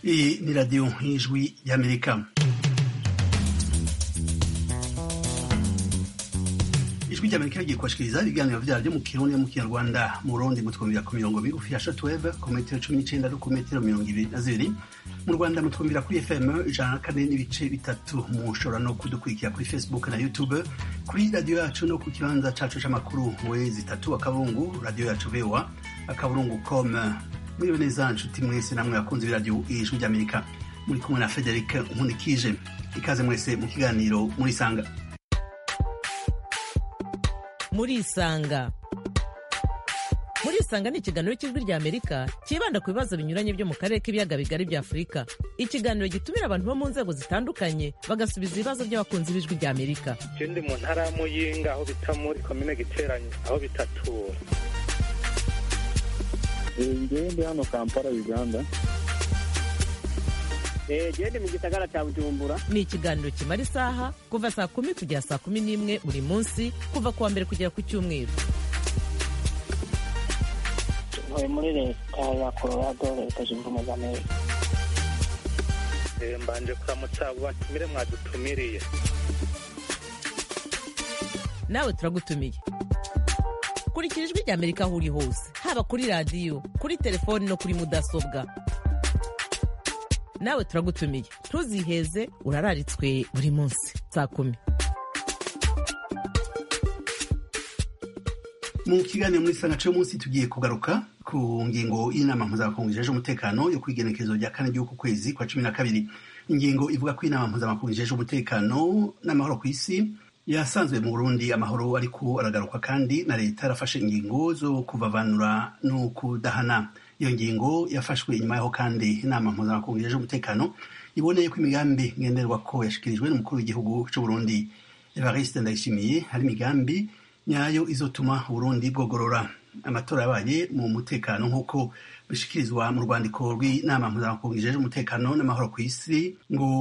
Hii ni Radio Ijwi ya Amerika. ijwi rya amerika rigiye kubashikiriza ibiganiro vyaryo mu kirundi no mu kinyarwanda mu burundi mutwumvira ku mirongo migufi ya shortwave ku metero cumi n'icenda no ku metero mirongo ibiri na zibiri mu rwanda mutwumvira kuri fm ijana na kane n'ibice bitatu mushobora no kudukurikira kuri facebook na youtube kuri radiyo yacu no ku kibanza cacu c'amakuru we zitatu akaburungu radiyo yacu voa akaburungu com mwiriwe neza nshuti mwese namwe bakunzi b'iradiyo ijwi rya amerika muri kumwe na frederic nkunikije ikaze mwese mu kiganiro murisanga murisanga murisanga ni ikiganiro cy'ijwi rya amerika cyibanda ku bibazo binyuranye byo mu karere k'ibiyaga bigari bya afurika ikiganiro gitumira abantu bo mu nzego zitandukanye bagasubiza ibibazo by'abakunzi b'ijwi rya amerika je ndi mu ntara ya muyinga aho bita muri komine giteranye aho bitatura ngewe ndi hano kampala uganda gende mu gisagara cya bujumbura ni ikiganiro kimara isaha kuva saa kumi kugera saa kumi n'imwe buri munsi kuva ku wa mbere kugera ku cyumweru ntuye muri leta ya colorado leta zunze ubumwe za amerika Eh, mbanje kuramutsa abo batumire mwadutumiriye nawe turagutumiye kurikira ijwi rya amerika aho uri hose haba kuri radiyo kuri telefoni no kuri mudasobwa nawe turagutumiye ntuziheze urararitswe buri munsi saa kumi mu kiganiro muri sanga cyo munsi tugiye kugaruka ku ngingo y'inama mpuzamakungu ijeje umutekano yo kwigenekerezo rya kane ry'uku kwezi kwa cumi na kabiri ingingo ivuga ko inama mpuzamakungu ijeje umutekano n'amahoro ku isi yasanzwe mu burundi amahoro ariko aragaruka kandi na leta yarafashe ingingo zo kuvavanura no kudahana iyo ngingo yafashwe inyuma yaho kandi inama mpuzamakungu ijeje umutekano iboneye ko imigambi ngenderwa ko yashikirijwe n'umukuru w'igihugu cy'u Burundi Evariste Ndayishimiye hari imigambi nyayo izotuma Burundi bwogorora amatora yabaye mu mutekano nk'uko bishikirizwa mu rwandiko rw'inama mpuzamakungu ijeje umutekano n'amahoro ku isi ngo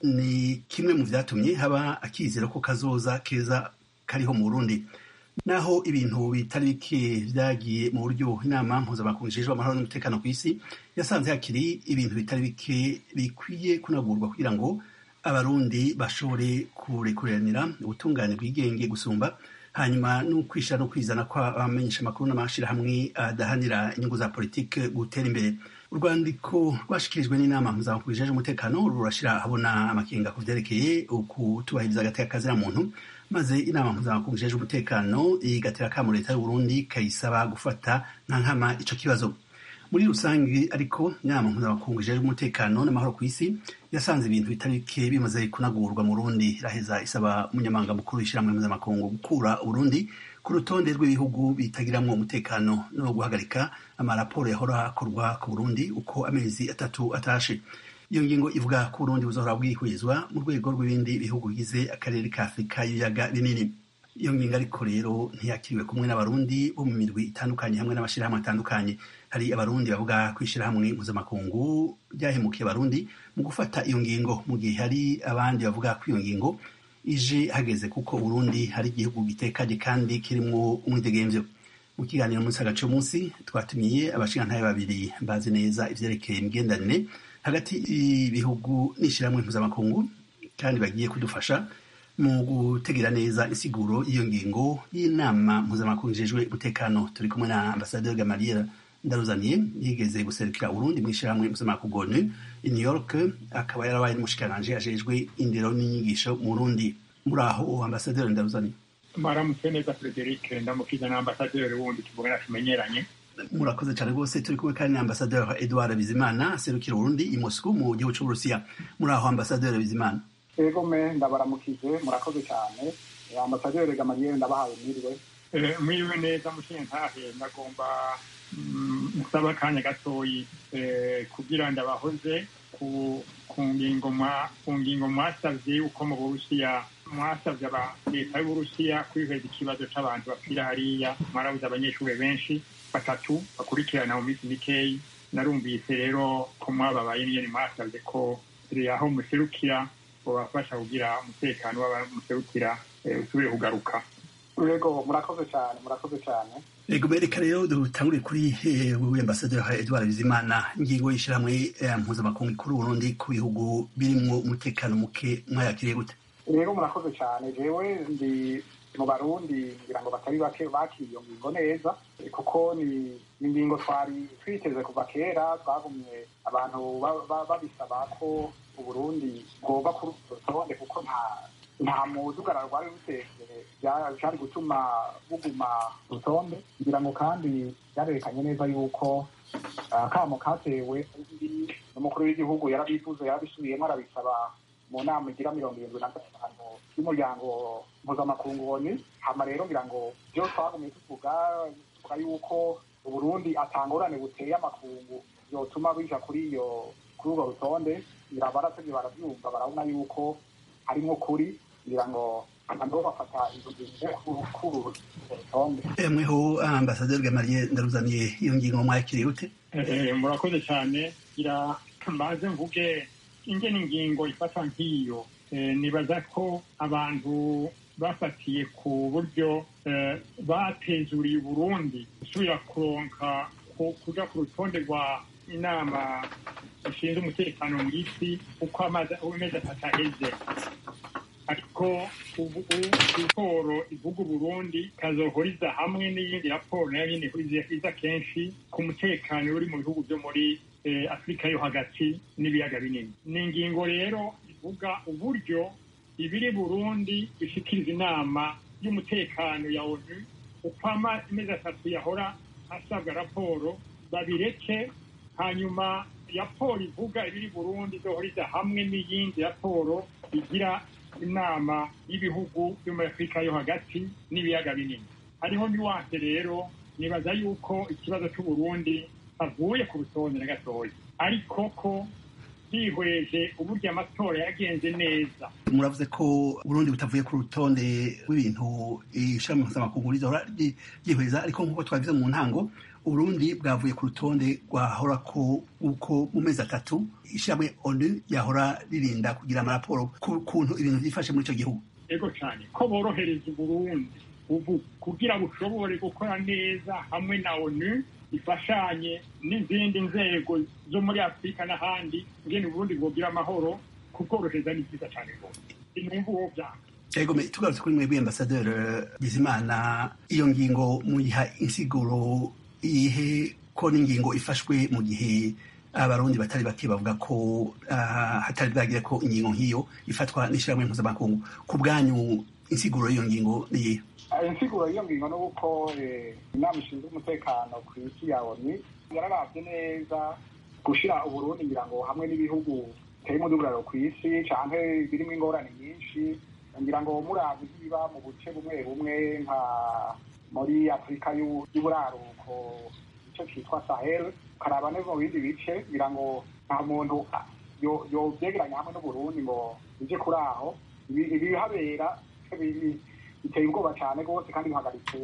ni kimwe mu vyatumye haba akizero ko kazoza keza kariho mu Burundi naho ibintu bitari bike vyagiye mu buryo inama mpuzamakungu ijejwe amahoro n'umutekano ku isi yasanze hakiri ibintu bitari bike bikwiye kunagurwa kugira ngo abarundi bashobore kurekuranira ubutungane bwigenge gusumba hanyuma no kwishira no kwizana ko abamenyesha amakuru n'amashirahamwe adahanira inyungu za politike gutera imbere urwandiko rwashikirijwe n'inama mpuzamakungu ijejwe umutekano rurashira ahabona amakenga ku vyerekeye ukutubahiriza agateka kazira muntu maze inama mpuzamakungu ijejwe umutekano igatera akamo leta y'uburundi kayisaba gufata nka nkama ico kibazo muri rusange ariko inama mpuzamakungu ijejwe umutekano n'amahoro ku isi yasanze ibintu bitari bike bimaze kunagurwa mu Burundi iraheza isaba umunyamabanga mukuru w'ishyirahamwe mpuzamakungu gukura Burundi ku rutonde rw'ibihugu bitagiramwo umutekano no guhagarika amaraporo yahora akorwa ku Burundi uko amezi atatu atashe iyo ngingo ivuga ko Burundi buzohora bwihwezwa mu rwego rw'ibindi bihugu bigize akarere ka Afurika y'ibiyaga binini iyo ngingo ariko rero ntiyakiriwe kumwe n'abarundi bo mu mirwi itandukanye hamwe n'amashyirahamwe atandukanye hari abarundi bavuga ko ishyirahamwe mpuzamakungu ryahemukiye abarundi mu gufata iyo ngingo mu gihe hari abandi bavuga ko iyo ngingo ije hageze kuko Burundi hari igihugu gitekanye kandi kirimwo umwidegemvyo mu kiganiro munsi agace munsi twatumiye abashingantahe babiri bazi neza ivyerekeye imigenderanire hagati y'ibihugu n'ishyirahamwe mpuzamakungu kandi bagiye kudufasha mu gutegera neza insiguro y'iyo ngingo y'inama mpuzamakungu ijejwe umutekano turi kumwe na ambasaderi Gamaliel Ndaruzaniye yigeze guserukira Burundi mu ishyirahamwe mpuzamakungu ONU i New York akaba yarabaye n'umushikiranganje ajejwe indero n'inyigisho mu Burundi muri aho ambasaderi Ndaruzaniye maramutse neza Frederic ndamukiza na ambasaderi wundi tuvugana tumenyeranye murakoze cyane rwose turi kumwe kandi na ambasaderi Edouard Bizimana aserukira Burundi i Moscou mu gihugu c'Uburusiya muri aho ambasaderi Bizimana ego me ndabaramukije murakoze cyane ambasaderi Gamaliel ndabahaye mwiriwe mwiriwe neza mushintahe ndagomba musaba akanya gatoyi kugira ndabahoze ku ngingo ku ngingo mwasavye yuko mu burusiya mwasavye leta y'uburusiya kwiheza ikibazo c'abantu bapfira hariya mwarabuze abanyeshuri benshi batatu bakurikirana mu minsi mikeyi narumvise rero ko mwababaye nyene mwasavye ko aho muserukira bobafasha kugira umutekano w'abamuserukira usubire kugaruka yego murakoze cyane murakoze cyane Ego reka rero dutangure kuri wewe ambasaderi Edouard Bizimana ingingo y'ishyirahamwe mpuzamakungu kuri Burundi ku bihugu birimwo umutekano muke mwayakiriye gute rero murakoze cyane jewe ndi mu barundi ngira ngo batari bake bakiriye iyo ngingo neza kuko ni ingingo twari twiteze kuva kera twagumye abantu babisaba ko uburundi bwoba kuri rutonde kuko nta nta mudugararo rwari rutekere byari gutuma buguma rutonde ngira ngo kandi byarerekanye neza yuko akamo katewe n'umukuru w'igihugu yarabivuze yarabisubiyemo arabisaba mu nama igira mirongo irindwi na gatanu y'umuryango mpuzamakungu woni hama rero ngira ngo byo twagumye tuvuga tuvuga yuko uburundi atangorane buteye amakungu yotuma bija kuri iyo kuri urwo rutonde ngira baratevye baravyumva barabona yuko harimwo kuri ngira ngo nabo bafata izo ngingo kuri rutonde mweho ambasaderi Gamaliye ndaruzaniye iyo ngingo mwakiriye gute murakoze cyane gira mbaze mvuge ingene ingingo ifatwa nk'iyo nibaza ko abantu bafatiye ku buryo batezuriye uburundi gusubira kuronka kuja ku rutonde rwa inama ishinzwe umutekano mu isi uko amezi atatu aheze ariko ubu raporo ivuga uburundi ikazohoriza hamwe n'iyindi raporo nayo nyine iza kenshi ku mutekano uri mu bihugu byo muri afurika yo hagati n'ibiyaga binini ni ingingo rero ivuga uburyo ibiri burundi bishikiriza inama y'umutekano ya onu uko amezi atatu yahora asabwa raporo babireke hanyuma raporo ivuga ibiri burundi izohoriza hamwe n'iyindi raporo igira inama y'ibihugu byo muri afurika yo hagati n'ibiyaga binini hariho niwase rero nibaza yuko ikibazo cy'uburundi avuye ku rutonde na gatoya ariko ko twihweje uburyo amatora yagenze neza muravuze ko burundi butavuye ku rutonde rw'ibintu ishami mpuzamakungu rizahora ryihweza ariko nk'uko twabivuze mu ntango uburundi bwavuye ku rutonde rwahora ko uko mu mezi atatu ishyirahamwe onu yahora ririnda kugira amaraporo ku kuntu ibintu byifashe muri icyo gihugu ego cyane ko borohereza uburundi ubu kugira bushobore gukora neza hamwe na onu ifashanye n'izindi nzego zo muri afurika n'ahandi ngene uburundi bwogira amahoro kubworohereza ni byiza cyane rwose inumva uwo byanga ego tugarutse kuri mwebwe ambasaderi bizimana iyo ngingo muyiha insiguro iyihe ko n'ingingo ifashwe mu gihe abarundi batari bake bavuga ko hatari bwagire ko ingingo nk'iyo ifatwa n'ishyirahamwe mpuzamakungu ku bwanyu insiguro y'iyo ngingo ni iyihe insiguro y'iyo ngingo ni uko inama ishinzwe umutekano ku isi ya oni yararabye neza gushyira uburundi ngira ngo hamwe n'ibihugu biteye umudugararo ku isi cyangwa birimo ingorane nyinshi ngira ngo murazi biba mu buce bumwe bumwe nka muri afurika y'uburaruko icyo cyitwa sahel ukaraba neza mu bindi bice ngira ngo nta muntu yobyegeranya hamwe n'uburundi ngo ije kuri aho ibihabera biteye ubwoba cyane rwose kandi bihagaritse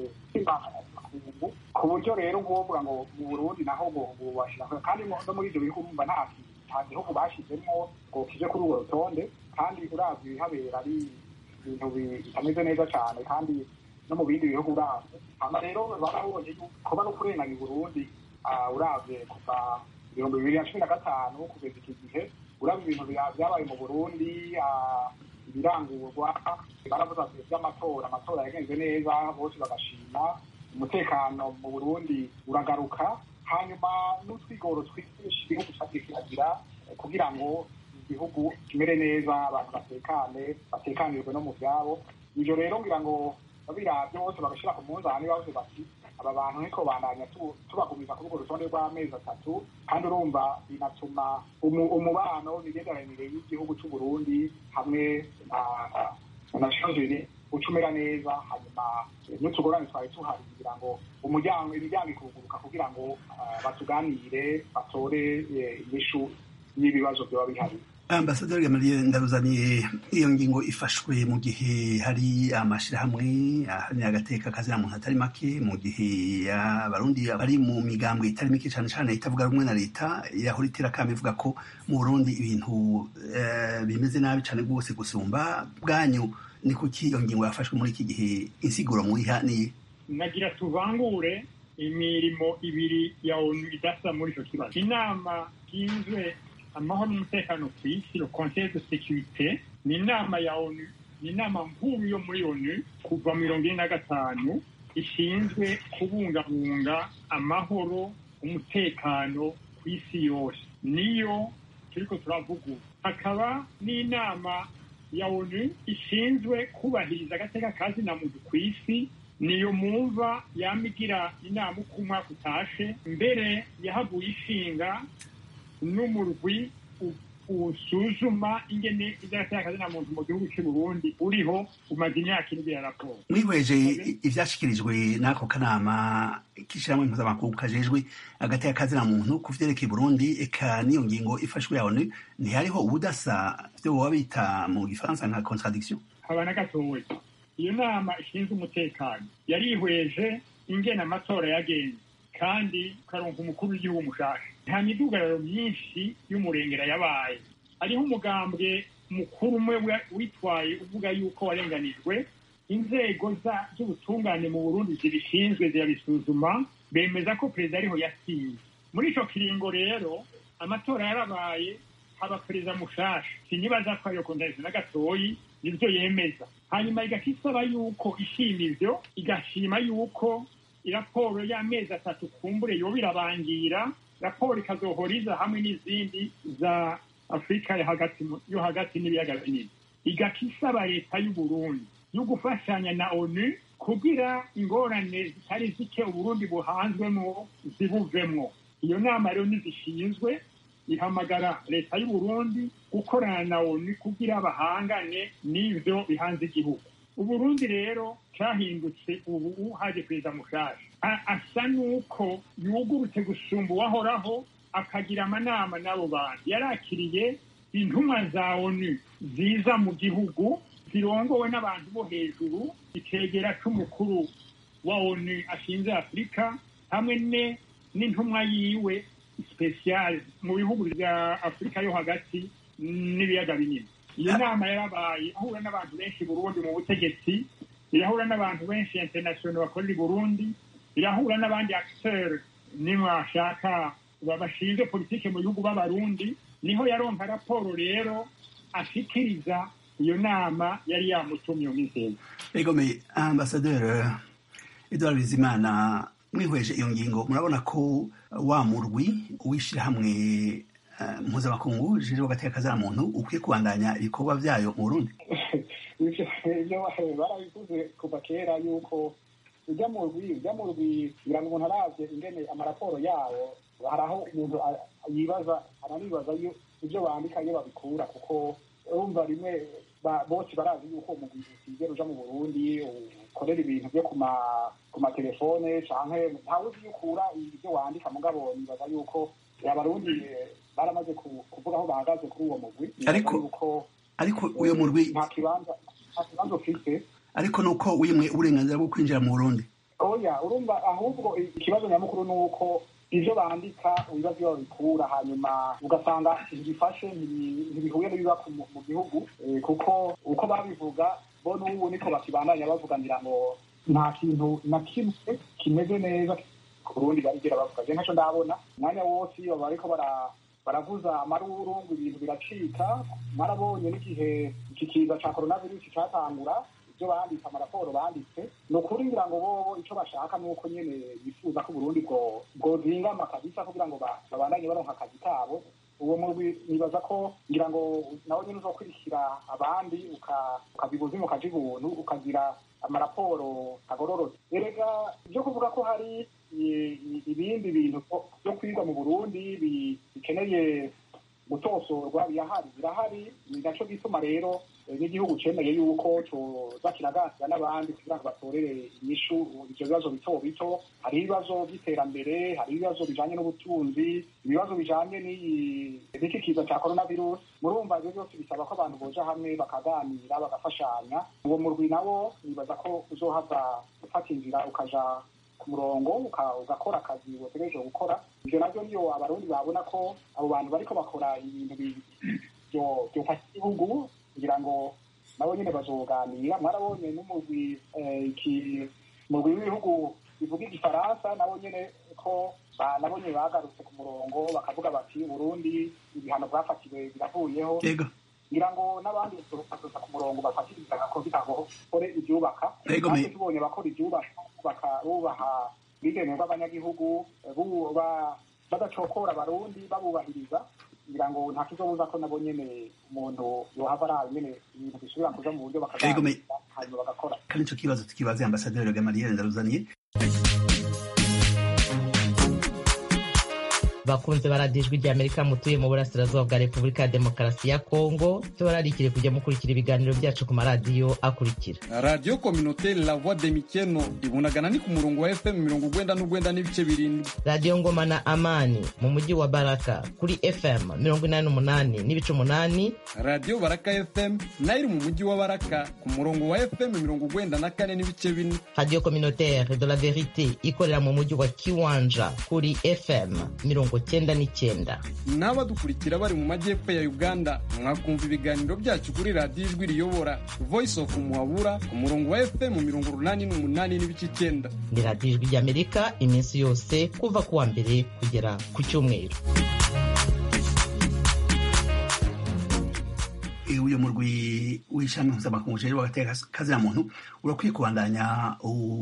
ku buryo rero ngombwa ngo mu burundi naho bubashyira kandi no muri ibyo bihugu bumva nta nta gihugu bashyizemo ngo kije kuri urwo rutonde kandi uravye ibihabera ari ibintu bitameze neza cyane kandi no mu bindi bihugu uravye hama rero barabonye kuba no kurenganya uburundi uravye kuva ibihumbi bibiri na cumi na gatanu kugeza iki gihe uravye ibintu byabaye mu burundi ibirangurwa baravuze ati by'amatora amatora yagenze neza bose bagashima umutekano mu burundi uragaruka hanyuma n'utwigoro twinshi igihugu cyagiye kiragira kugira ngo igihugu kimere neza abantu batekane batekanirwe no mu byabo ibyo rero ngira ngo babirabye bose bagashyira ku munzani bavuze bati aba bantu niko bandanya tubagumiza kuri urwo rutonde rw'amezi atatu kandi urumva binatuma umubano imigenderanire y'igihugu cy'u Burundi hamwe na shozeri ucumera neza hanyuma n'utugorane twari tuhari kugira ngo umuryango imiryango ikuguruka kugira ngo batuganire batore inyishu y'ibibazo byaba bihari ambasaderi gamaliye ndaruzaniye iyo ngingo ifashwe mu gihe hari amashyirahamwe aharanira agateka kazina muntu atari make mu gihe abarundi bari mu migambo itari mike cyane cyane itavuga rumwe na leta yahora iterakama ivuga ko mu burundi ibintu bimeze nabi cyane rwose gusumba bwanyu ni kuki iyo ngingo yafashwe muri iki gihe insiguro muyiha ni nagira tuvangure imirimo ibiri ya onu idasa muri icyo kibazo inama ishinzwe amahoro n'umutekano ku isi le conseil de sécurité ni inama ya onu ni inama nkuru yo muri onu kuva mirongo ine na gatanu ishinzwe kubungabunga amahoro umutekano ku isi yose niyo turiko turavuga ubu hakaba n'inama ya onu ishinzwe kubahiriza agateka ka zina muntu ku isi niyo mumva yama igira inama uko umwaka utashe mbere yahaguye ishinga n'umurwi usuzuma ingene ivyateye akazina muntu mu gihugu c'u Burundi uriho umaze imyaka ine ya raporo mwihweje ivyashikirijwe n'ako kanama k'ishirahamwe mpuzamakungu kajejwe hagati y'akazina muntu ku vyerekeye Burundi eka n'iyo ngingo ifashwe ya ONU ntihariho ubudasa vyo boba bita mu gifaransa nka contradiction haba na gatoya iyo nama ishinzwe umutekano yarihweje ingene amatora yagenze kandi ukaronka umukuru w'igihugu mushasha nta midugararo myinshi y'umurengera yabaye hariho umugambwe mukuru umwe witwaye uvuga yuko warenganijwe inzego z'ubutungane mu burundi zibishinzwe zirabisuzuma bemeza ko perezida ariho yasinze muri ico kiringo rero amatora yarabaye haba perezida mushasha sinibaza ko ariyo kondarizo na gatoyi nivyo yemeza hanyuma igaca isaba yuko ishima ivyo igashima yuko iraporo y'amezi atatu kumbure yoba irabangira raporo ikazohoriza hamwe n'izindi za afurika yo hagati n'ibiyaga binini igaca isaba leta y'uburundi yo gufashanya na onu kugira ingorane zitari zike uburundi buhanzwemo zibuvemwo iyo nama rero nizishinzwe ihamagara leta y'uburundi gukorana na onu kugira bahangane n'ivyo bihanze igihugu uburundi rero cahindutse ubu haje perezida mushasha asa n'uko yugurutse gusumba uwahoraho akagira amanama n'abo bantu yarakiriye intumwa za onu ziza mu gihugu zirongowe n'abantu bo hejuru icegera c'umukuru wa onu ashinze afurika hamwe n'intumwa yiwe special mu bihugu vya afurika yo hagati n'ibiyaga binini iyo nama yarabaye ahura n'abantu benshi burundi mu butegetsi irahura n'abantu benshi international bakorera i burundi irahura n'abandi acteur nimwashaka bashinzwe politike mu bihugu b'abarundi niho yaronka raporo rero ashikiriza iyo nama yari yamutumye umwizeza egome ambasaderi edouard bizimana mwihweje iyo ngingo murabona ko wa murwi w'ishirahamwe mpuzamakungu jejwe agateka kazana muntu ukwiye kubandanya ibikorwa vyayo mu burundi ivyo barabivuze kuva kera yuko ujya mu rwi ujya mu rwi kugira ngo umuntu aravye ingene amaraporo yawo hari aho umuntu yibaza aranibaza ivyo bandika iyo babikura kuko urumva rimwe bose barazi yuko umugwi utigera uja mu burundi ukorera ibintu vyo ku matelefone canke ntawe uzi yukura ivyo wandika mugabo nibaza yuko abarundi baramaze kuvuga aho bahagaze kuri uwo mugwi ariko ariko uyo murwi nta kibanza nta kibanza ufite ariko nuko wimwe uburenganzira bwo kwinjira mu burundi oya urumva ahubwo ikibazo nyamukuru ni uko ivyo bandika ibibazo iyo babikura hanyuma ugasanga ntibifashe ntibihuye n'ibiba mu gihugu kuko uko babivuga bo n'ubu niko bakibandanya bavuga ngira ngo nta kintu na kimwe kimeze neza ku burundi barigera bavuga je ntaco ndabona umwanya wose iyo bariko baravuza amaruru ngo ibintu biracika marabonye n'igihe iki kiza ca coronavirus catangura ibyo banditse amaraporo banditse ni ukuri ngira ngo bobo icyo bashaka ni uko nyine bifuza ko uburundi bwozingama kabisa kugira ngo babandanye baronka akazi kabo uwo murwi nibaza ko ngira ngo nawe nyine uzokurikira abandi ukabibuzimu ukaja ibuntu ukagira amaraporo agororotse erega ibyo kuvuga ko hari ibindi bintu byo kwiga mu burundi bikeneye gutosorwa birahari birahari ni naco gituma rero n'igihugu cemeye yuko coza kiraganira n'abandi kugira ngo batorere inyishu ivyo bibazo bito bito hari ibibazo vy'iterambere hari ibibazo bijanye n'ubutunzi ibibazo bijanye n'iki kiza ca coronavirus murumva ivyo byose bisaba ko abantu boja hamwe bakaganira bagafashanya uwo murwi nawo nibaza ko uzohava ufata inzira ukaja ku murongo ugakora akazi wategereje gukora ivyo navyo niyo abarundi babona ko abo bantu bariko bakora ibintu byofasha igihugu kugira ngo nabo nyine bazoganira mwarabonye n'umugwi iki mugwi w'ibihugu bivuga igifaransa nabo nyine ko nabo nyine bagarutse ku murongo bakavuga bati burundi ibihano bwafatiwe biravuyeho ngira ngo n'abandi bazoza ku murongo bafatiriza ko bitagore ibyubaka natwe tubonye bakora ibyubaka bubaha ubwigenge bw'abanyagihugu badacokora abarundi babubahiriza ngira ngo nta kizobuza ko nabo nyene umuntu yohava arabe nyene ibintu bisubira kuja mu buryo bakaganira hanyuma bagakora kandi ico kibazo tukibaze ambasaderi gamaliel ndaruzaniye bakunze baradijwe rya amerika mutuye mu burasirazuba bwa repubulika ya demokarasi ya kongo tubararikire kujya mukurikira ibiganiro byacu ku maradiyo akurikira radiyo kominoteri la voix de mikeno ibunagana ni ku murongo wa fm mirongo ugwenda n'ugwenda n'ibice birindwi radiyo ngoma na amani mu mujyi wa baraka kuri fm mirongo inani n'umunani n'ibice umunani radiyo baraka fm nayo iri mu mujyi wa baraka ku murongo wa fm mirongo ugwenda na kane n'ibice bine radiyo kominoteri de la verite ikorera mu mujyi wa kiwanja kuri fm mirongo cyenda n'icyenda n'abadukurikira bari mu majyepfo ya uganda mwakumva ibiganiro byacu kuri radiyo ijwi riyobora voice of muhabura ku murongo wa fm mirongo urunani n'umunani n'ibice icyenda ni radiyo ijwi ry'amerika iminsi yose kuva ku wa mbere kugera ku cyumweru uyu murwi w'ishami mpuzamakungu ujejwe agateka kazina muntu urakwiye kubandanya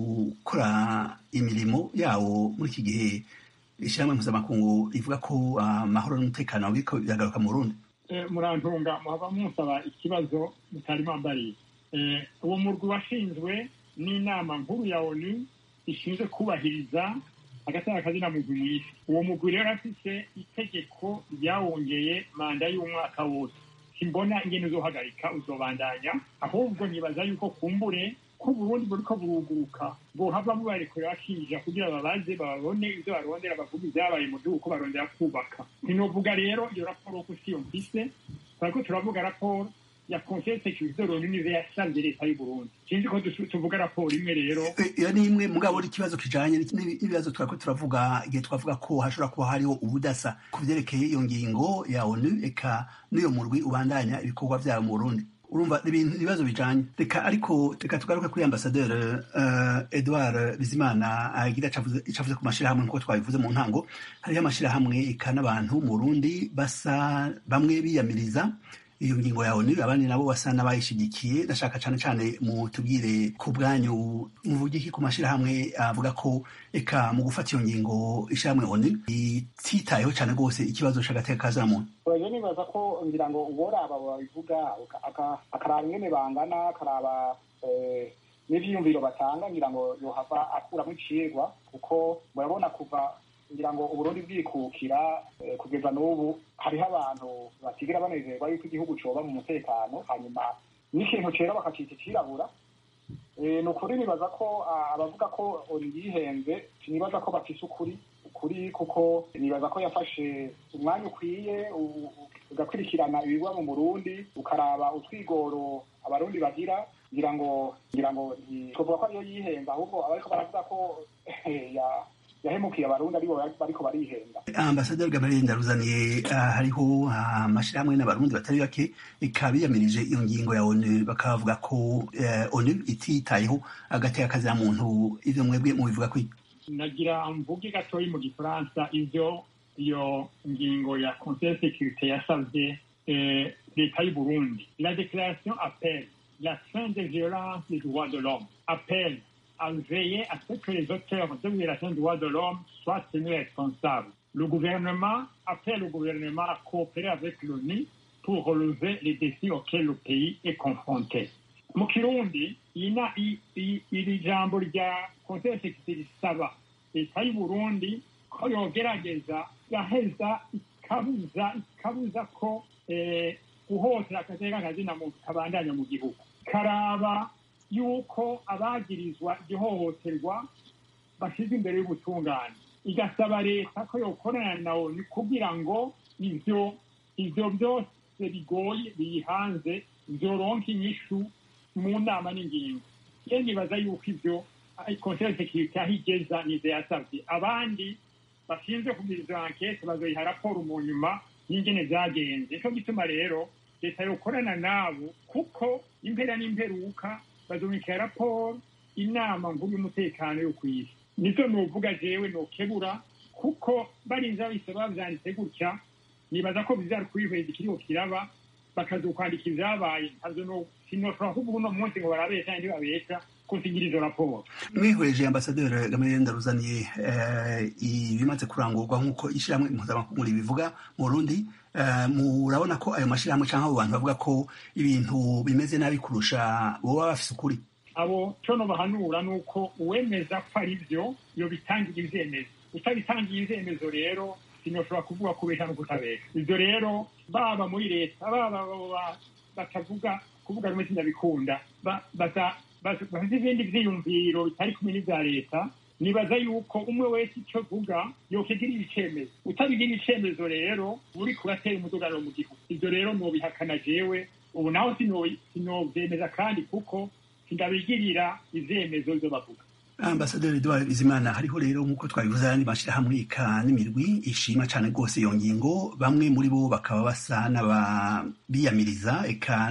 ukora imirimo yawo muri iki gihe ishyirahamwe mpuzamakungu rivuga ko amahoro n'umutekano biriko biragaruka mu Burundi murantunga muhava musaba ikibazo mutari mwambariye uwo murwi washinzwe n'inama nkuru ya onu ishinzwe kubahiriza agatanga kazina mugwi mw'isi uwo mugwi rero afise itegeko ryawongeye manda y'umwaka wose simbona ingene uzohagarika uzobandanya ahubwo nibaza yuko kumbure ko Burundi buriko buruguruka bohava mubarekurira bakija kugira babaze babone ivyo barondera bavuga ivyabaye mu gihugu ko barondera kubaka ntinovuga rero iyo raporo ko siyo mfise twariko turavuga raporo ya conseil sécurité de l'onu nive yasanze leta y'u Burundi sinzi ko tuvuga raporo imwe rero iyo ni imwe mugabo ikibazo kijanye n'ibibazo twariko turavuga igihe twavuga ko hashobora kuba hariho ubudasa ku vyerekeye iyo ngingo ya onu eka n'uyo murwi ubandanya ibikorwa vyabo mu Burundi urumva ibintu ibibazo bijanye reka ariko reka tugaruke kuri ambasaderi uh, edouard bizimana agira icavuze ku mashirahamwe nkuko twabivuze mu ntango hariho amashirahamwe eka n'abantu mu burundi basa bamwe biyamiriza iyo ngingo ya onu abandi nabo basa n'abayishigikiye ndashaka cane cane mutubwire ku bwanyu muvuge iki ku mashirahamwe avuga ko eka mu gufata iyo ngingo ishirahamwe onu ititayeho cane rwose ikibazo c'agateka kazina muntu oje nibaza ko ngira ngo uworaba babivuga akaraba ingene bangana akaraba n'ivyiyumviro batanga ngira ngo yohava akuramo icigwa kuko murabona kuva ngira ngo uburundi bwikukira kugeza n'ubu hariho abantu batigera banezerwa yuko igihugu coba mu mutekano hanyuma n'ikintu cera bakacita icirabura ni ukuri nibaza ko abavuga ko yihenze nibaza ko bafise ukuri ukuri kuko nibaza ko yafashe umwanya ukwiye ugakurikirana ibigwa mu burundi ukaraba utwigoro abarundi bagira ngira ngo ngira ngo tuvuga ko ariyo yihenze ahubwo abariko baravuga ko yahemukiye abarundi aribo bariko barihenda ambasaderi gabriel ndaruzaniye hariho amashirahamwe n'abarundi batari bake ikaba biyamirije iyo ngingo ya onu bakavuga ko onu ititayeho agateka kazira muntu ivyo mwebwe mubivuga kwiki nagira mvuge gatoyi mu gifaransa ivyo iyo ngingo ya conseil sécurité yasavye leta y'u burundi la déclaration appelle la fin des violences des droits de l'homme appelle à veiller à ce que les auteurs de violations des droits de l'homme soient tenus responsables. Le gouvernement appelle le gouvernement à coopérer avec l'ONU pour relever les défis auxquels le pays est confronté. mu kirundi iri jambo rya conseil sécurité risaba leta y'u burundi ko yogerageza gaheza ikabuza ikabuza ko guhotera akateka kazina muntu kabandanya mu gihugu karaba yuko abagirizwa igihohoterwa bashize imbere y'ubutungane igasaba leta ko yokorana na oni kugira ngo ivyo ivyo byose bigoye biyihanze vyoronka inyishu mu nama n'ingingo ye nibaza yuko ivyo conseil sekirite aho igeza nizo yasavye abandi bashinzwe kugira izo ankete bazoyiha raporo mu nyuma y'ingene vyagenze nico gituma rero leta yokorana nabo kuko impera n'imperuka bazumikira raporo inama nkuru y'umutekano yo ku isi nizo novuga jewe nokebura kuko barinze bahise bavyanditse gutya nibaza ko bizari kwihweza ikiriho kiraba bakazokwandika ivyabaye ntabyo no sinoshobora kuvuga uno munsi ngo barabesha kandi babesha kusigira izo raporo mwihweje ambasaderi gamaliel ndaruzaniye eh, ibimaze kurangurwa nk'uko ishyirahamwe mpuzamakungu ribivuga mu burundi eh, murabona ko ayo mashyirahamwe cyangwa abo bantu bavuga ko ibintu bimeze nabi kurusha boba bafise ukuri abo cono bahanura ni uko uwemeza ko ari byo yobitangira ivyemezo utabitangiye ivyemezo rero sinoshobora kuvuga kubesha no kutabesha ivyo rero baba muri leta baba abo ba- batavuga kuvuga rumwe sinabikunda ba- baza- baza- bafite ibindi vyiyumviro bitari kumwe n'ivya leta nibaza yuko umwe wese ico avuga yokigirira icemezo utabigira icemezo rero uri kuratera umudugararo mu gihugu ivyo rero nobihakana jewe ubu naho sino- sinovyemeza kandi kuko sindabigirira ivyemezo vyo bavuga ambasaderi edouard bizimana hariho rero nk'uko twabivuze ayandi mashyirahamwe ika n'imirwi ishima cyane rwose iyo ngingo bamwe muri bo bakaba basa n'abiyamiriza eka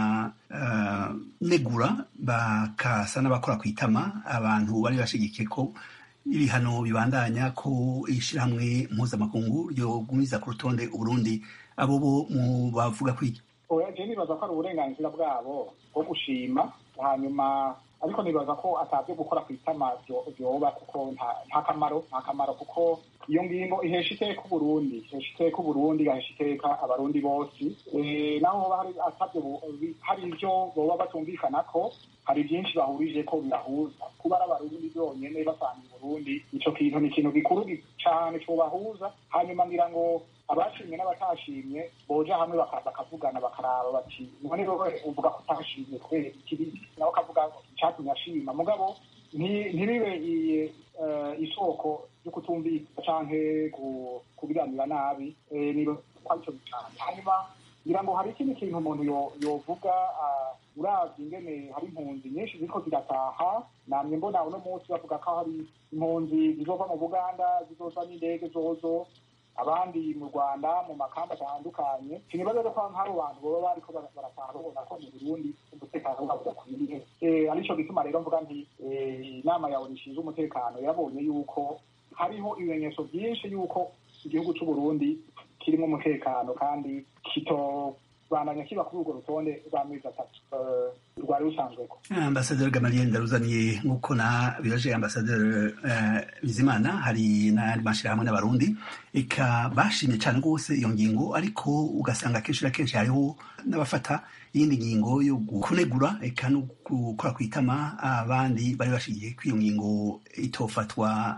n'abanegura bakasa n'abakora ku itama abantu bari bashigikiye ko ibihano bibandanya ko ishyirahamwe mpuzamakungu ryogumiza ku rutonde uburundi abo bo mu bavuga kwiki oya je nibaza ko ari uburenganzira bwabo bwo gushima hanyuma ariko nibaza ko atabyo gukora ku itama vyo- vyoba kuko nta- nta kamaro nta kamaro kuko iyo ngingo ihesha iteka uburundi ihesha iteka uburundi igahesha iteka abarundi bose Eh, naho hoba hari atabyo bu- bi- hari ivyo boba batumvikanako hari byinshi bahurije ko bibahuza kuba ari abarundi byonyene basangiye uburundi ico kintu ni ikintu gikuru gi- cane cobahuza hanyuma ngira ngo abashimye n'abatashimye boja hamwe baka- bakavugana bakaraba bati none rero uvuga ko utashimye kubera ikiri nawe ukavuga icatumye ashima mugabo nti- ntibibe i- eh, isoko ryo kutumvika canke ku- kubiganira nabi Eh, niba ko arico bitanu hanyuma ngira ngo hari ikindi kintu umuntu yo- yovuga ah, uravye ingene hari impunzi nyinshi ziriko zirataha namye mbona uno munsi bavuga ko hari impunzi zizova mu buganda zizoza n'indege zozo abandi mu rwanda mu makamba atandukanye sinibaza rero ko hari abantu baba bariko bara- barataha babona ko mu burundi umutekano wabo udakwiriye Eh, arico gituma rero mvuga nti eh, inama yawe rishinzwe umutekano yarabonye yuko hariho ibimenyetso byinshi yuko igihugu c'uburundi kirimo umutekano kandi kitobandanya kiba kuri urwo rutonde rw'amezi atatu eh, rwari rusanzweko ambasaderi gamaliel ndaruzaniye nk'uko na biraje ambasaderi eh, bizimana hari n'ayandi mashyirahamwe n'abarundi eka bashimye cyane rwose iyo ngingo ariko ugasanga akenshi na kenshi hariho n'abafata iyindi ngingo yo kunegura eka no gukora ku itama abandi bari bashigiye ko iyo ngingo itofatwa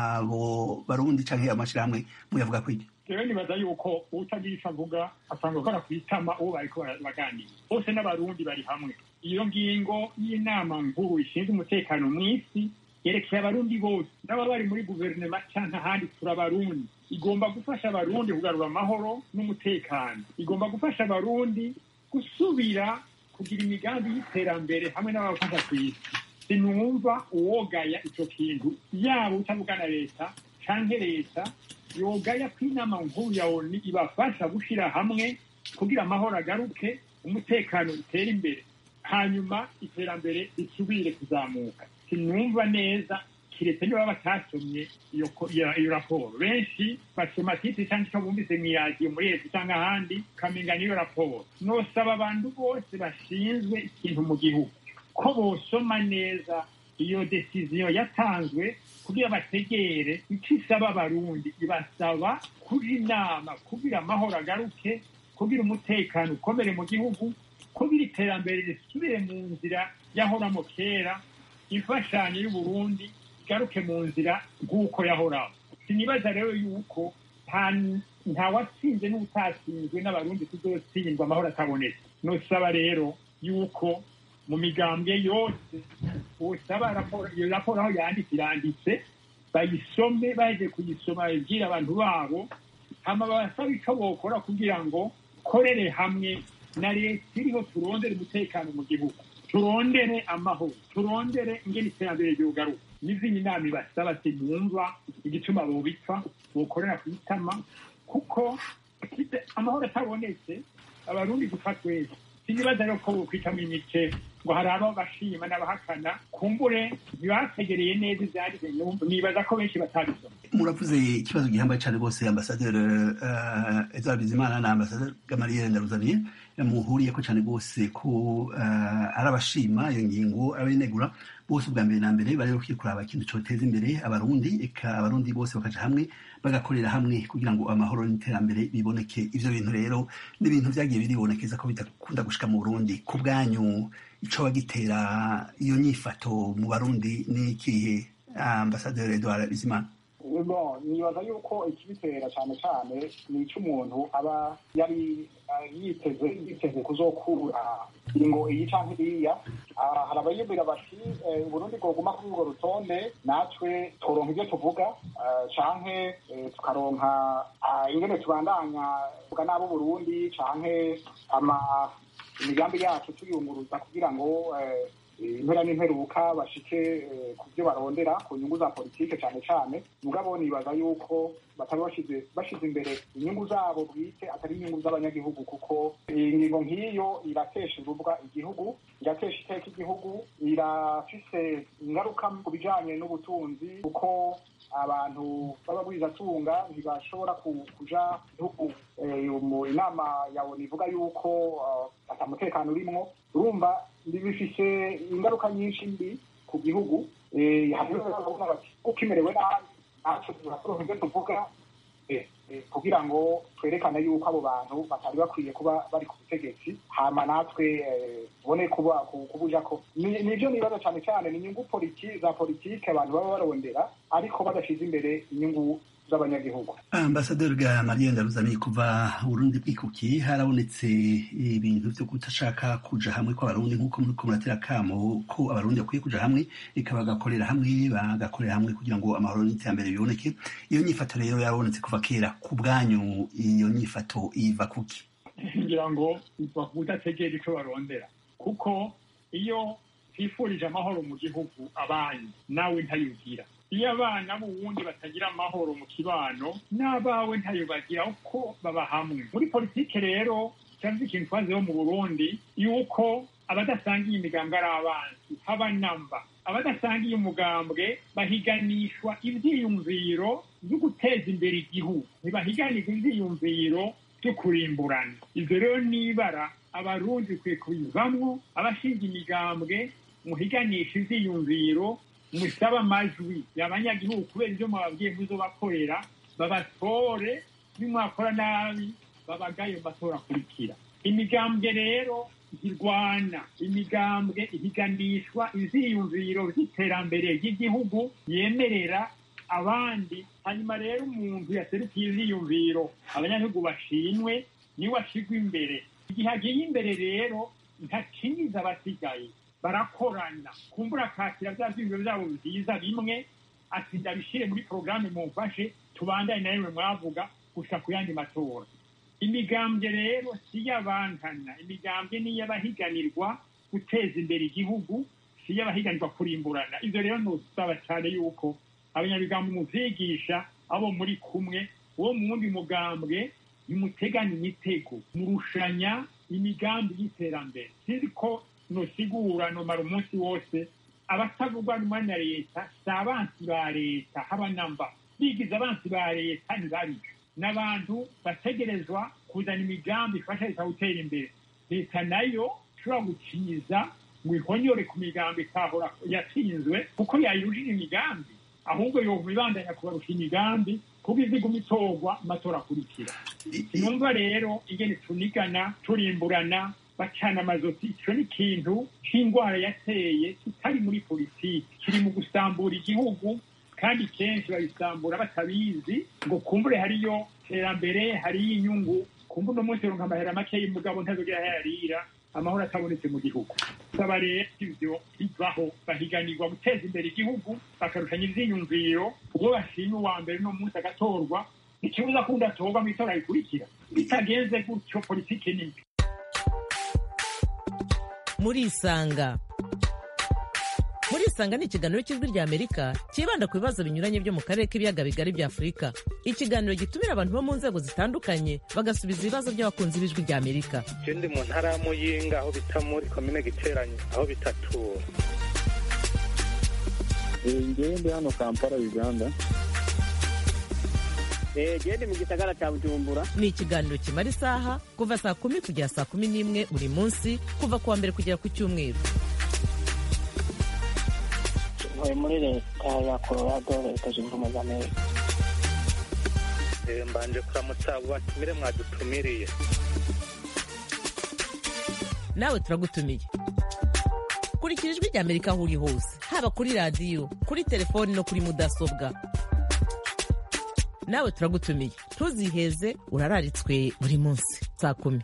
abo barundi cyangwa amashyirahamwe muyavuga kwiki rero nibaza yuko utagira ico avuga asanga gukora ku itama uwo bariko bara- baganira bose n'abarundi bari hamwe iyo ngingo y'inama nkuru ishinzwe umutekano mw'isi yerekeye abarundi bose n'ababa bari muri guverinoma canke ahandi turi abarundi igomba gufasha abarundi kugarura amahoro n'umutekano igomba gufasha abarundi gusubira kugira imigambi y'iterambere hamwe n'abafasha ku isi sinumva uwogaya ico kintu yaba utavuga na leta canke leta yogaya ko inama nkuru ya oni ibafasha gushyira hamwe kugira amahoro agaruke umutekano utere imbere hanyuma iterambere risubire kuzamuka sinumva neza kiretse niba batasomye iyo ko- iyo iyo raporo benshi basoma titi cyangwa icyo bumvise mu iradiyo muri leta cyangwa ahandi ukamenga niyo raporo nosaba abantu bose bashinzwe ikintu mu gihugu ko bosoma neza iyo desiziyo yatanzwe kugira bategere icyo isaba abarundi ibasaba kuja inama kugira amahoro agaruke kugira umutekano ukomere mu gihugu kugira iterambere risubire mu nzira yahoramo kera imfashanyo y'uburundi igaruke mu nzira nk'uko yahoraho sinibaza rero yuko nta- nta watsinze n'utatsinzwe n'abarundi tuzotsindwa amahoro atabonetse nosaba rero yuko mu migambwe yose usaba raporo iyo raporo aho yanditse iranditse bayisome baje kuyisoma babibwire abantu babo hama basaba ico bokora kugira ngo korere hamwe na leta iriho turondere umutekano mu gihugu turondere amahoro turondere ingene iterambere ryogaruka n'izindi nama ibasaba sinumva igituma bobipfa bokorera ku itama kuko kite- amahoro atabonetse abarundi dupfa twese sinibaza rero ko bokwitamo imice ngo hari abo bashima n'abahakana kumbure ntibategereye neza ivyanditse nibaza ko benshi batabisoma muravuze ikibazo gihambaye cyane rwose ambasaderi uh, edward bizimana na ambasaderi gamaliel ndaruzaniye muhuriyeko cyane rwose ko uh, ari abashima iyo ngingo abinegura bose ubwa mbere na mbere bari bakwiye kuraba ikintu cyoteza imbere abarundi eka abarundi bose bakaja hamwe bagakorera hamwe kugira ngo amahoro n'iterambere biboneke ivyo bintu rero n'ibintu vyagiye biribonekeza ko bidakunda gushika mu burundi ku bwanyu ico bagitera iyo nyifato mu barundi ni ikihe ambasaderi edward bizimana bon nibaza yuko ikibitera cyane cyane ni icy'umuntu aba yari yiteze yiteze kuzokura ingo iyi canke iriya hari abayibwira bati uburundi bwoguma kuri urwo rutonde natwe turonka ibyo tuvuga canke tukaronka ingene tubandanya tuvuga n'abo burundi canke ama imigambi yacu tuyunguruza kugira ngo impera n'imperuka bashike ku byo barondera ku nyungu za politike cyane cyane mugabo nibaza yuko batari bashize bashize imbere inyungu zabo bwite atari inyungu z'abanyagihugu kuko ingingo nk'iyo iratesha urubwa igihugu iratesha iteka igihugu irafise ingaruka ku bijanye n'ubutunzi kuko abantu b'abagwizatunga ntibashobora kuja igihugu inama yawe nivuga yuko ata mutekano urimwo urumva bifise ingaruka nyinshi mbi ku gihugu uko imerewe nabi natwe turakuronka ibyo tuvuga kugira ngo twerekane yuko abo bantu batari bakwiye kuba bari ku butegetsi hama natwe tubone kubuja ko nivyo nibaza cane cane ni inyungu za politike abantu baba barondera ariko badashize imbere inyungu z'abanyagihugu ambasaderi ga mariya ndaruzaniye kuva urundi bwikuki harabonetse ibintu vyo kutashaka kuja hamwe kw'abarundi nk'uko muriko muratera kamo ko abarundi bakwiye kuja hamwe eka bagakorera hamwe bagakorera hamwe kugira ngo amahoro n'iterambere biboneke iyo nyifato rero yarabonetse kuva kera ku bwanyu iyo nyifato iva kuki ngira ngo iva kudategera ico barondera kuko iyo twifurije amahoro mu gihugu abanyu nawe ntayugira iyo abana b'uwundi batagira amahoro mu kibano n'abawe ntayo bagira uko baba hamwe muri politike rero cyangwa ikintu twaziho mu burundi yuko abadasangiye imigambwe ari abanzi haba namba abadasangiye umugambwe bahiganishwa ivyiyumviro vyo guteza imbere igihugu ntibahiganirwa ivyiyumviro vyo kurimburana ivyo rero nibara abarundi bikwiye kubivamwo abashinga imigambwe muhiganisha ivyiyumviro musaba amajwi y'abanyagihugu kubera ibyo mwababwiye muzobakorera babatore nimwakora nabi babagayo matora akurikira imigambwe rero zirwana imigambwe ihiganishwa iziyumviro vy'iterambere ry'igihugu yemerera abandi hanyuma rero umuntu yaserukiye iziyumviro abanyagihugu bashimwe niwe ashigwa imbere igihe agiye imbere rero ntakinyiza abasigaye barakorana kumbura akakira bya vyiyumviro vyabo vyiza bimwe ati ndabishire muri porogaramu mumfashe tubandane na rimwe mwavuga gushika ku yandi matora imigambwe rero si iy'abankana imigambwe ni iy'abahiganirwa guteza imbere igihugu si iy'abahiganirwa kurimburana ivyo rero nosaba cane yuko abanyamigambwe muvyigisha abo muri kumwe uwo mu wundi mugambwe nimuteganya imitego murushanya imigambi y'iterambere sinzi ko nosigura nomara umunsi wose abatavugwa rumwe na leta si abansi ba leta haba namba bigize abansi ba leta ntibarico n'abantu bategerezwa kuzana imigambi ifasha leta gutera imbere leta nayo ishobora gukinyiza ngo ihonyore ku migambi itahora yatsinzwe kuko yayirushije imigambi ahubwo yoba ibandanya kubarusha imigambi kuko iziguma itorwa amatora akurikira sinumva rero ingene tunigana turimburana bacana amazosi ico ni ikintu c'indwara yateye kitari muri politiki kiri mu gusambura igihugu kandi kenshi babisambura batabizi ngo kumbure hariyo terambere hariyo inyungu kumbure uno munsi ronka amahera make y'umugabo ntazogira hayarira amahoro atabonetse mu gihugu saba rero ivyo bivaho bahiganirwa guteza imbere igihugu bakarushanya ivyiyumviro ubwo bashima uwa mbere no munsi agatorwa ikibuza kundi atorwa mw'itora rikurikira bitagenze gutyo politiki nimbi murisanga murisanga murisanga ni ikiganiro cy'ijwi rya amerika cyibanda ku bibazo binyuranye byo mu karere k'ibiyaga bigari bya afurika ikiganiro gitumira abantu bo mu nzego zitandukanye bagasubiza ibibazo by'abakunzi b'ijwi rya amerika je ndi mu ntara ya muyinga aho bita muri komine giteranye aho bitatura ngewe ndi hano kampala uganda gende mu gisagara cya bujumbura ni ikiganiro kimara isaha kuva saa kumi kugera saa kumi n'imwe buri munsi kuva ku wa mbere kugera ku cyumweru ntuye muri leta ya colorado leta zunze ubumwe za amerika Eh, mbanje kuramutsa abo batumire mwadutumiriye nawe turagutumiye kurikira ijwi rya amerika aho uri hose haba kuri radiyo kuri telefoni no kuri mudasobwa nawe turagutumiye ntuziheze urararitswe buri munsi saa kumi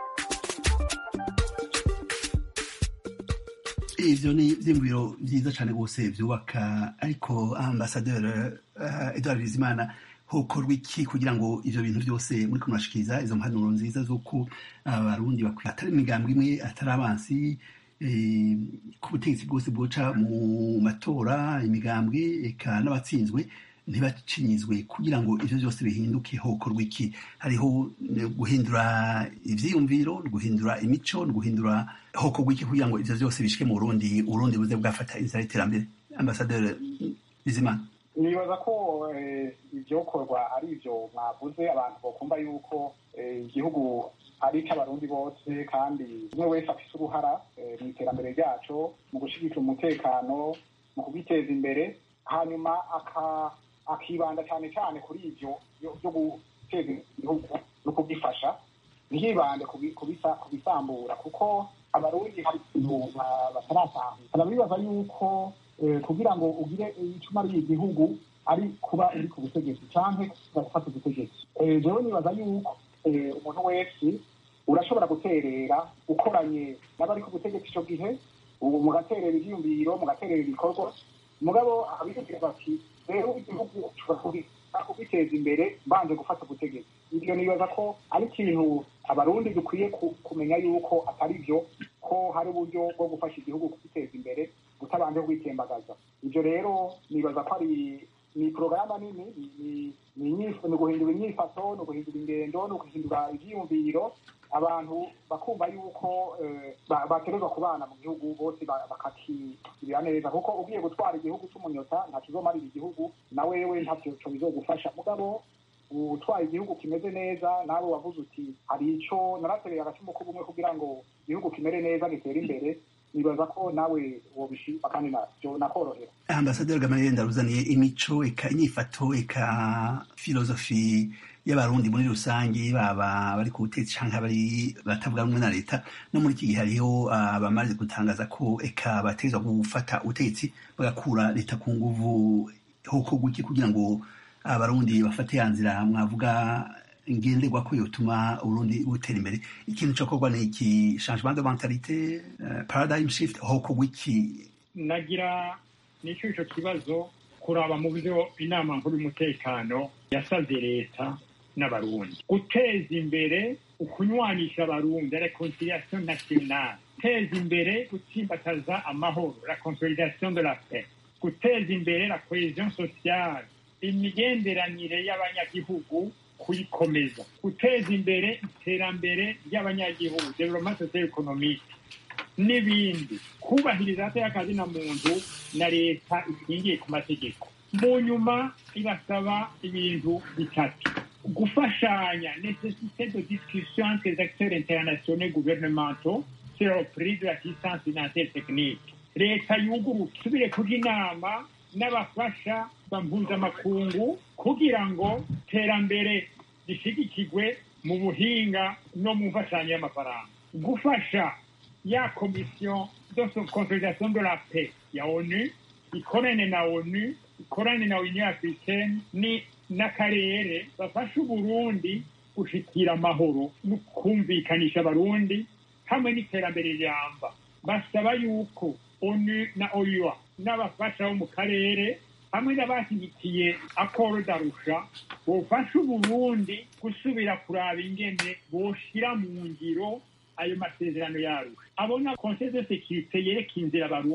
ivyo ni ivyiyumviro vyiza cane rwose vyubaka ariko ambasaderi uh, edward bizimana hokorwa iki kugira ngo ivyo bintu vyose muri kumurashikiriza izo mpanuro nziza z'uko abarundi bakwiye atari imigambwe imwe atari abansi eh, ku butegetsi bwose bwoca mu matora imigambwe eka n'abatsinzwe ntibacinyizwe kugira ngo ivyo vyose bihinduke hokorwa iki hariho eh, guhindura ivyiyumviro guhindura imico guhindura hokorwa iki kugira ngo ivyo vyose bishike mu burundi uburundi buze bwafata inzira y'iterambere ambasaderi bizimana nibaza ko eh, ivyokorwa ari ivyo mwavuze abantu bokumva yuko eh, igihugu ari icy'abarundi bose kandi umwe wese afise uruhara eh, mu iterambere ryaco mu gushigikira umutekano mu kubiteza imbere hanyuma aka- akibanda cyane cyane kuri ivyo byo- byo guteza imbere igihugu no kugifasha ntibande kubisa- kubisambura kuko abarundi hari ikintu ba- bataratahura barabibaza yuko eh, kugira ngo ugire icyo umariye igihugu ari kuba uri ku butegetsi canke gufata ubutegetsi Eh, jewe nibaza yuko eh, umuntu wese urashobora guterera ukoranye n'abari ku butegetsi ico gihe ubu mugaterera ivyiyumviro mugaterera ibikorwa mugabo abivugira bati rero igihugu turakubita kubiteza imbere mbanje gufata ubutegetsi ibyo nibaza ko ari ikintu abarundi dukwiye ku- kumenya yuko atari byo ko hari uburyo bwo gufasha igihugu kubiteza imbere utabanje kwitembagaza ibyo rero nibaza ko ari ni porogaramu nini ni- ni- ni inyifa- ni uguhindura inyifato ni uguhindura ingendo ni uguhindura ivyiyumviro abantu bakumva yuko eh, ba- bategerezwa kubana mu gihugu bose ba- bakakigirira neza kuko ugiye gutwara igihugu c'umunyota nta kizomarira igihugu na wewe ntavyo co bizogufasha mugabo utwaye igihugu kimeze neza nawe wavuze uti hari ico naratereye agacumu k'ubumwe kugira ngo igihugu kimere neza gitere imbere nibaza ko nawe wobishima kandi navyo nakorohera ambasaderi gamaliel ndaruzaniye imico eka inyifato eka filozofi y'abarundi muri rusange baba bari ku butegetsi canke abari batavuga rumwe na leta no muri iki gihe hariho abamaze gutangaza ko eka bategerezwa gufata ubutegetsi bagakura leta ku nguvu hokorwa iki kugira ngo abarundi bafate ya nzira mwavuga ngenderwa ko yotuma uburundi butera imbere ikintu cokorwa ni iki changement de mentalite eh, paradigm shift hokorwa iki nagira nicyo ico kibazo kuraba mu byo inama nkuru y'umutekano yasabye leta n'abarundi guteza imbere ukunywanisha abarundi reconciliation nationale guteza imbere gutsimbataza amahoro la consolidation de la paix guteza imbere la cohesion sociale imigenderanire y'abanyagihugu kuyikomeza guteza imbere iterambere ry'abanyagihugu development socio economique n'ibindi kubahiriza y'akazi na muntu na leta ishingiye ku mategeko mu nyuma irasaba ibintu bitatu gufashanya nécessité de discussion entre les acteurs internationaux et gouvernementaux sur le prix de l'assistance financière technique leta yuguruka isubire kuja inama n'abafasha mpuzamakungu kugira ngo iterambere rishigikirwe mu buhinga no mu mfashanyo y'amafaranga gufasha ya komisiyo de consolidation de la paix ya onu ikorane na onu ikorane na union africaine ni n'akarere bafasha uburundi gushikira amahoro no kumvikanisha abarundi hamwe n'iterambere riramba basaba yuko onu na oua n'abafasha bo mu karere hamwe n'abashyigikiye akoro darusha bofasha uburundi gusubira kuraba ingene boshira mu ngiro ayo masezerano yarusha abona conseil de sécurité yereka inzira abarundi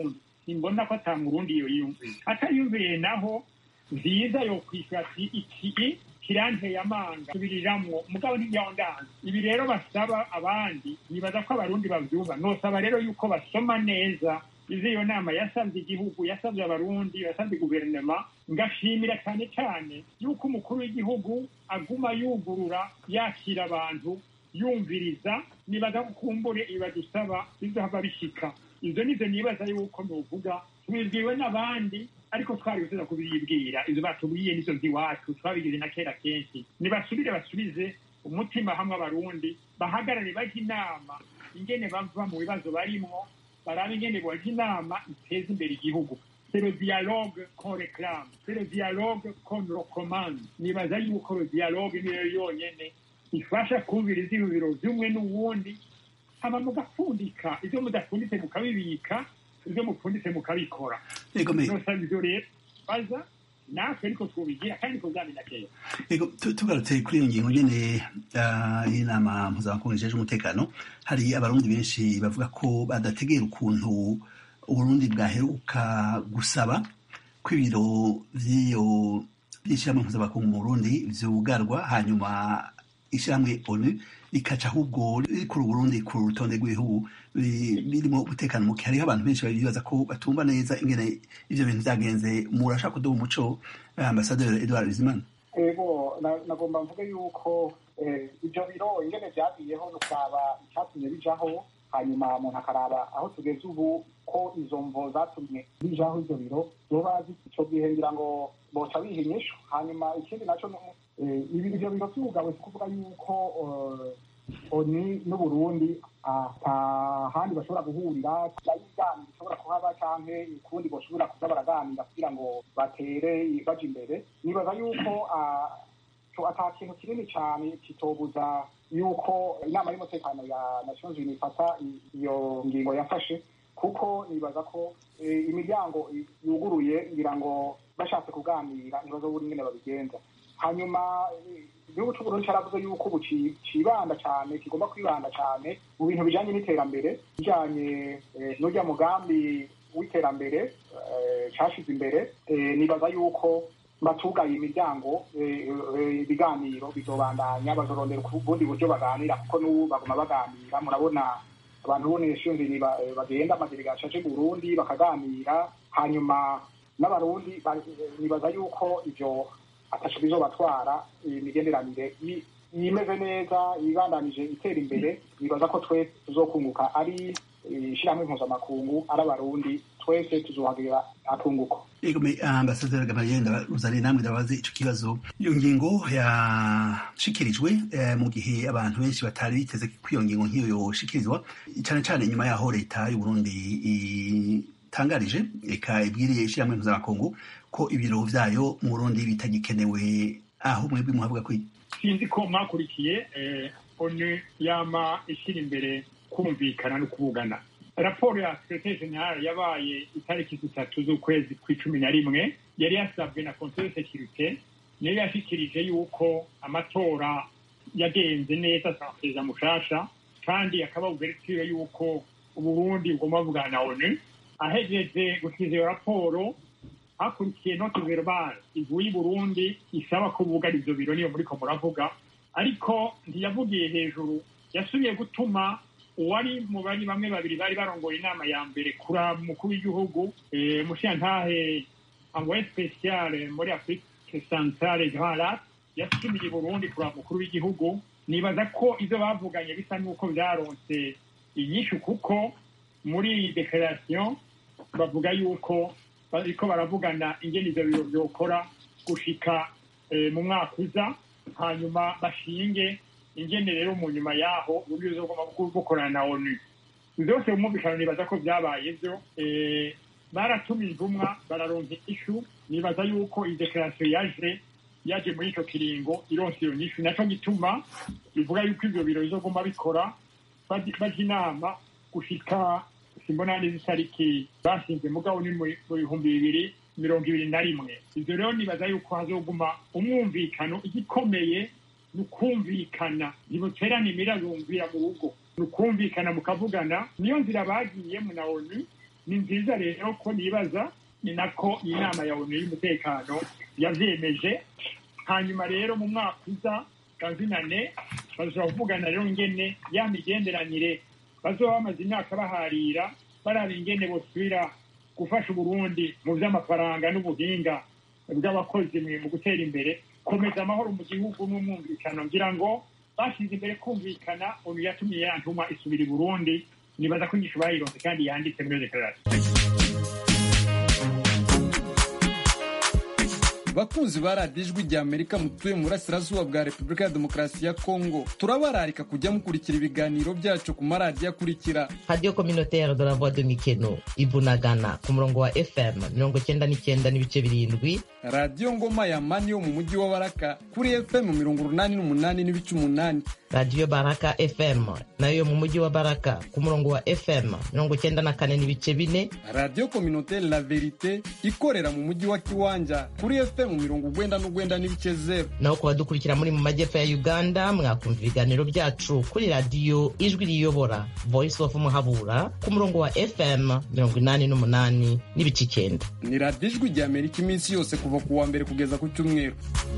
simbona ko ata murundi iyo yiyumviye atayumviye naho nziza yo kwishyura ati iki kiranteye amanga subiriramwo mugabo ntiyondanze ibi rero basaba abandi nibaza ko abarundi bavyumva nosaba rero yuko basoma neza izi iyo nama yasabye igihugu yasabye abarundi yasabye guverinoma ngashimira cyane cyane yuko umukuru w'igihugu aguma yugurura yakira abantu yumviriza nibaza kukumbure ibadusaba bizohava bishika ivyo nivyo nibaza yuko novuga tubibwiwe n'abandi ariko twari gusiza kubiribwira ivyo batubwiye nivyo vy'iwacu twabigize na kera kenshi nibasubire basubize umutima hamwe abarundi bahagarare baje inama ingene bava mu bibazo barimwo barabe ingene boja inama iteza imbere igihugu c'est le dialogue qu'on réclame c'est le dialogue qu'on recommande nibaza yuko le dialogue niyo yonyene ifasha kumviriza ibibiro vy'umwe n'uwundi hama mugapfundika ivyo mudapfunditse mukabibika ivyo mupfunditse mukabikora Ego me nosaba ivyo rero baza natwe ariko twobigira kandi niko vyamena kera Ego tu- tugarutse kuri iyo ngingo nyene ah, y'inama mpuzamakungu ijejwe umutekano hari abarundi benshi bavuga ko badategera ukuntu uburundi bwaheruka gusaba ko ibiro vy'iyo by'ishyirahamwe mpuzamakungu mu burundi vyugarwa hanyuma ishyirahamwe onu rikaca ahubwo rikura uburundi ku rutonde rw'ibihugu bi- birimo umutekano muke hariho abantu benshi bibaza ko batumva neza ingene ivyo bintu vyagenze murashaka kuduha umuco eh, ambasaderi edward bizimana ego na- nagomba mvuge yuko eh, ivyo biro ingene vyagiyeho nukaba icatumye bijaho hanyuma umuntu akaraba aho tugeze ubu ko izo mvo zatumye bijaho ivyo biro zoba ico gihe ngira ngo boca biha inyishu hanyuma ikindi naco ni- eh, ibi ivyo biro vyugawe si kuvuga yuko eh, oni n'uburundi ata handi bashobora guhurira ibiganiro bishobora kuhaba canke ukundi boshobora kuza baraganira kugira ngo batere baja imbere nibaza yuko ah, co- ata kintu kinini cane kitobuza yuko inama y'umutekano ya nations unies ifata i- iyo ngingo yafashe kuko nibaza ko eh, imiryango i- yuguruye ngira ngo bashatse kuganira ntibazobura ingene babigenza hanyuma eh, igihugu c'uburundi caravuze yuko ubu ci- cibanda cane kigomba kwibanda cane mu bintu bijanye n'iterambere bijanye eh, n'urya mugambi w'iterambere eh, cashize imbere eh, nibaza yuko batugaye imiryango eh, eh, ibiganiro bizobandanya bazorondera ubundi buryo baganira kuko n'ubu baguma baganira murabona abantu b'uneshundiri bagenda amadelegation aje mu burundi bakaganira hanyuma n'abarundi ba- nibaza yuko ivyo ataco bizobatwara imigenderanire i- imeze neza ibandanije itera imbere nibaza ko twese tuzokunguka ari eh, ishirahamwe mpuzamakungu ari abarundi twese tuzohagirira akunguko Ego me ambasaderi Gamaliel Ruzari namwe ndabaze ico kibazo iyo ngingo yashikirijwe eh, mu gihe abantu benshi batari biteze ko iyo ngingo nk'iyo yoshikirizwa cane cane nyuma yaho leta y'u Burundi itangarije eka ibwiriye ishyirahamwe mpuzamakungu ko ibiro vyayo mu Burundi bitagikenewe aho mwebwe muhavuga ko sinzi ko mwakurikiye eh, onu yama ishyira imbere kumvikana no kuvugana raporo ya secretary general yabaye itariki zitatu z'ukwezi kw'icumi na rimwe yari yasabwe na conseil de sécurité niyo yashikirije yuko amatora yagenze neza sa perezida mushasha kandi akaba buveritiwe yuko uburundi bugomba buvugana na onu ahejeje gukiza iyo raporo hakurikiye note verbal ivuye i burundi isaba ko bugara ivyo biro niyo muriko muravuga ariko ntiyavugiye hejuru yasubiye gutuma uwari mu bari bamwe babiri bari barongoye inama ya mbere kura mukuru w'igihugu eh, mushiyantahe envoyé spécial muri afrique centrale grand lac yasumiye i burundi kura mukuru w'igihugu nibaza ko ivyo bavuganye bisa n'uko vyaronse inyishu kuko muri iyi declaration bavuga yuko bariko baravugana ingene ivyo biro vyokora gushika eh, mu mwaka uza hanyuma bashinge ingene rero mu nyuma yaho uburyo bizogomba bukorana na onu vyose umwumvikano nibaza ko vyabaye vyo eh, baratuma intumwa bararonka ishu nibaza yuko iyi declaration yaje yaje muri ico kiringo ironse iyo nyishu naco gituma bivuga yuko ivyo biro bizogomba bikora baji- baja inama gushika simbona neza itariki bashinze mugabo ni mu mu bihumbi bibiri mirongo ibiri na rimwe ivyo rero nibaza yuko hazoguma umwumvikano igikomeye ni ukumvikana ntimuterane imirabumvira mu rugo ni ukumvikana mukavugana niyo nzira bagiyemo na onu ni nziza rero ko nibaza ni nako iyi nama ya onu y'umutekano yavyemeje hanyuma rero mu mwaka uza kanzinane bazashobora kuvugana rero ingene ya migenderanire bazoba bamaze imyaka baharira baraba ingene bosubira gufasha uburundi mu vy'amafaranga n'ubuhinga bw'abakozi mu gutera imbere komeza amahoro mu gihugu n'umwumvikano ngira ngo bashyize imbere kumvikana onu yatumye ya ntuma isubira i burundi nibaza ko inyishu bayironse kandi yanditse muri dekarasiyo bakunzi ba radiyo ijwi rya amerika mutuye mu burasirazuba bwa repubulika ya demokarasi ya kongo turabararika kujya mukurikira ibiganiro byacu ku maradiyo akurikira radiyo communautaire de la voix de mikeno ibunagana ku murongo wa fm mirongo cyenda n'icyenda n'ibice birindwi radiyo ngoma ya mani yo mu mujyi wa baraka kuri fm mirongo urunani n'umunani n'ibice umunani radiyo baraka fm nayo yo mu mujyi wa baraka ku murongo wa fm mirongo cyenda na kane n'ibice bine radiyo communautaire la verite ikorera mu mujyi wa kiwanja kuri fm mirongo ugwenda n'ugwenda n'ibice zeru naho ku badukurikira muri mu majyepfo ya uganda mwakumva ibiganiro byacu kuri radiyo ijwi riyobora voice of muhabura ku murongo wa fm mirongo inani n'umunani n'ibice icyenda ni radiyo ijwi rya amerika iminsi yose kuva ku wa mbere kugeza ku cyumweru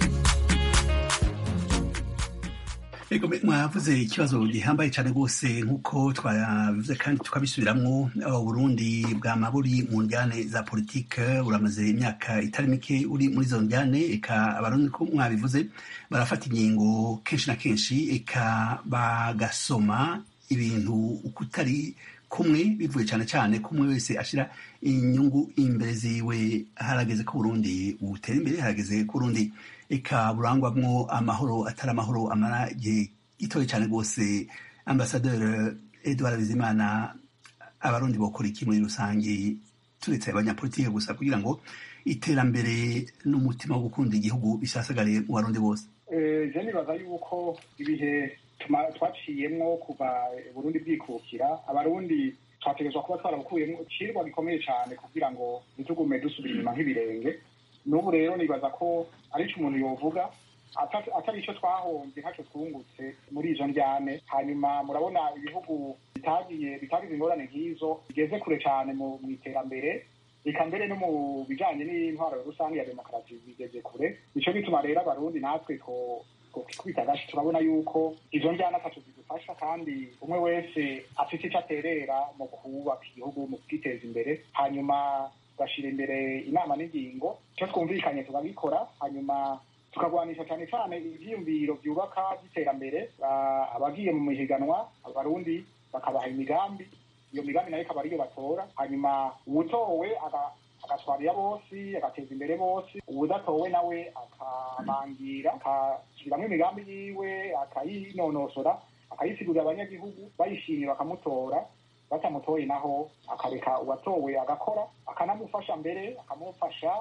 Ego mwavuze ikibazo gihambaye cyane rwose nk'uko twabivuze kandi tukabisubiramwo Burundi bwa maburi mu njyane za politike uramaze imyaka itari mike uri muri izo njyane eka abarundi ko mwabivuze barafata ingingo kenshi na kenshi eka bagasoma ibintu uko utari kumwe bivuye cyane cyane ko umwe wese ashyira inyungu imbere ziwe harageze ko Burundi butera imbere harageze ko Burundi eka burangwamwo amahoro atari amahoro amara igihe gitoya cyane rwose ambasaderi edouard bizimana abarundi bokora iki muri rusange turetse abanyapolitike gusa kugira ngo iterambere n'umutima wo gukunda igihugu bisasagare mu barundi bose je nibaza yuko ibihe twaciyemwo kuva burundi bwikukira abarundi twategerezwa kuba twarabukuyemo icirwa gikomeye cyane kugira ngo ntitugume dusubira inyuma nk'ibirenge n'ubu rero nibaza ko arico umuntu yovuga atari icyo twahombye ntacyo twungutse muri izo njyane hanyuma murabona ibihugu bitagiye bitagize ingorane nk'izo bigeze kure cyane mu iterambere reka mbere no mu bijyanye n'intwaro rusange ya demokarasi bigeze kure nicyo gituma rero abarundi natwe twita gashi turabona yuko izo njyana atatu zidufasha kandi umwe wese afite icyo aterera mu kubaka igihugu mu kwiteza imbere hanyuma tugashyira imbere inama n'ingingo icyo twumvikanye tukabikora hanyuma tukagwanisha cyane cyane ibyiyumviro byubaka by'iterambere abagiye mu mihiganwa abarundi bakabaha imigambi iyo migambi nayo ikaba ariyo batora hanyuma uwutowe agatwara iya bose agateza imbere bose uwudatowe nawe akabangira akasubiramo imigambi yiwe akayinonosora akayisigurira abanyagihugu bayishimiye bakamutora batamutoye naho akareka uwatowe agakora akanamufasha mbere akamufasha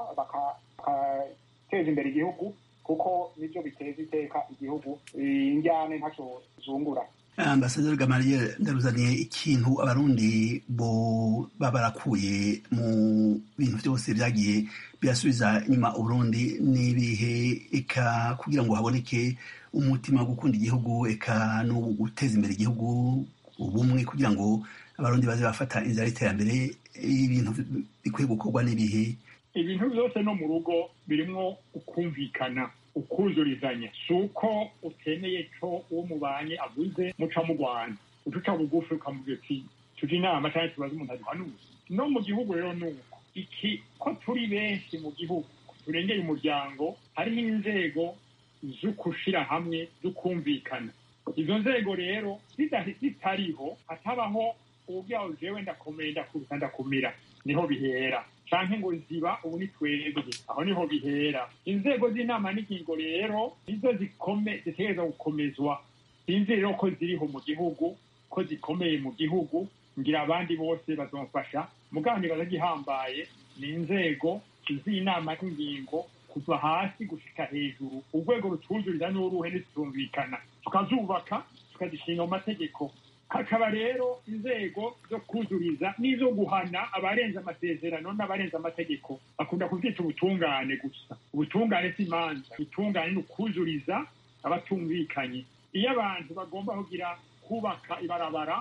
bagateza imbere igihugu kuko nibyo biteza iteka igihugu injyane ntacyo zungura ambasaderi gamariye ndaruzaniye ikintu abarundi bo baba barakuye mu bintu byose byagiye birasubiza inyuma uburundi n'ibihe eka kugira ngo haboneke umutima wo gukunda igihugu eka no guteza imbere igihugu ubumwe kugira ngo abarundi baze bafata inzira y'iterambere ibintu bikwiye gukorwa n'ibihe ibintu byose no mu rugo birimo ukumvikana ukuzurizanya si uko utemeye ko uwo mubanye avuze muca mu rwanda uduca bugufi ukamubwira uti tujya inama cyangwa tubaze umuntu aduhanuye no mu gihugu rero ni uko iki ko turi benshi mu gihugu turengeye umuryango harimo inzego zo gushyira hamwe zo kumvikana izo nzego rero zitariho hatabaho ubwawe jewe ndakomeye ndakuruta ndakumira niho bihera canke ngo ziba ubu ni twebwe aho niho bihera inzego z'inama n'ingingo rero nizo zikome zitegereza gukomezwa sinzi rero ko ziriho mu gihugu ko zikomeye mu gihugu ngira abandi bose bazomfasha mugabo nibaza gihambaye ni inzego z'inama n'ingingo kuva hasi gushika hejuru urwego rutuzuriza n'uruhe ntizitumvikana tukazubaka tukazishinga mu mategeko hakaba rero inzego zo kuzuriza n'izo guhana abarenze amasezerano n'abarenze amategeko bakunda kubyita ubutungane gusa ubutungane si imanza ubutungane ni ukuzuriza abatumvikanye iyo abantu bagomba kugira kubaka ibarabara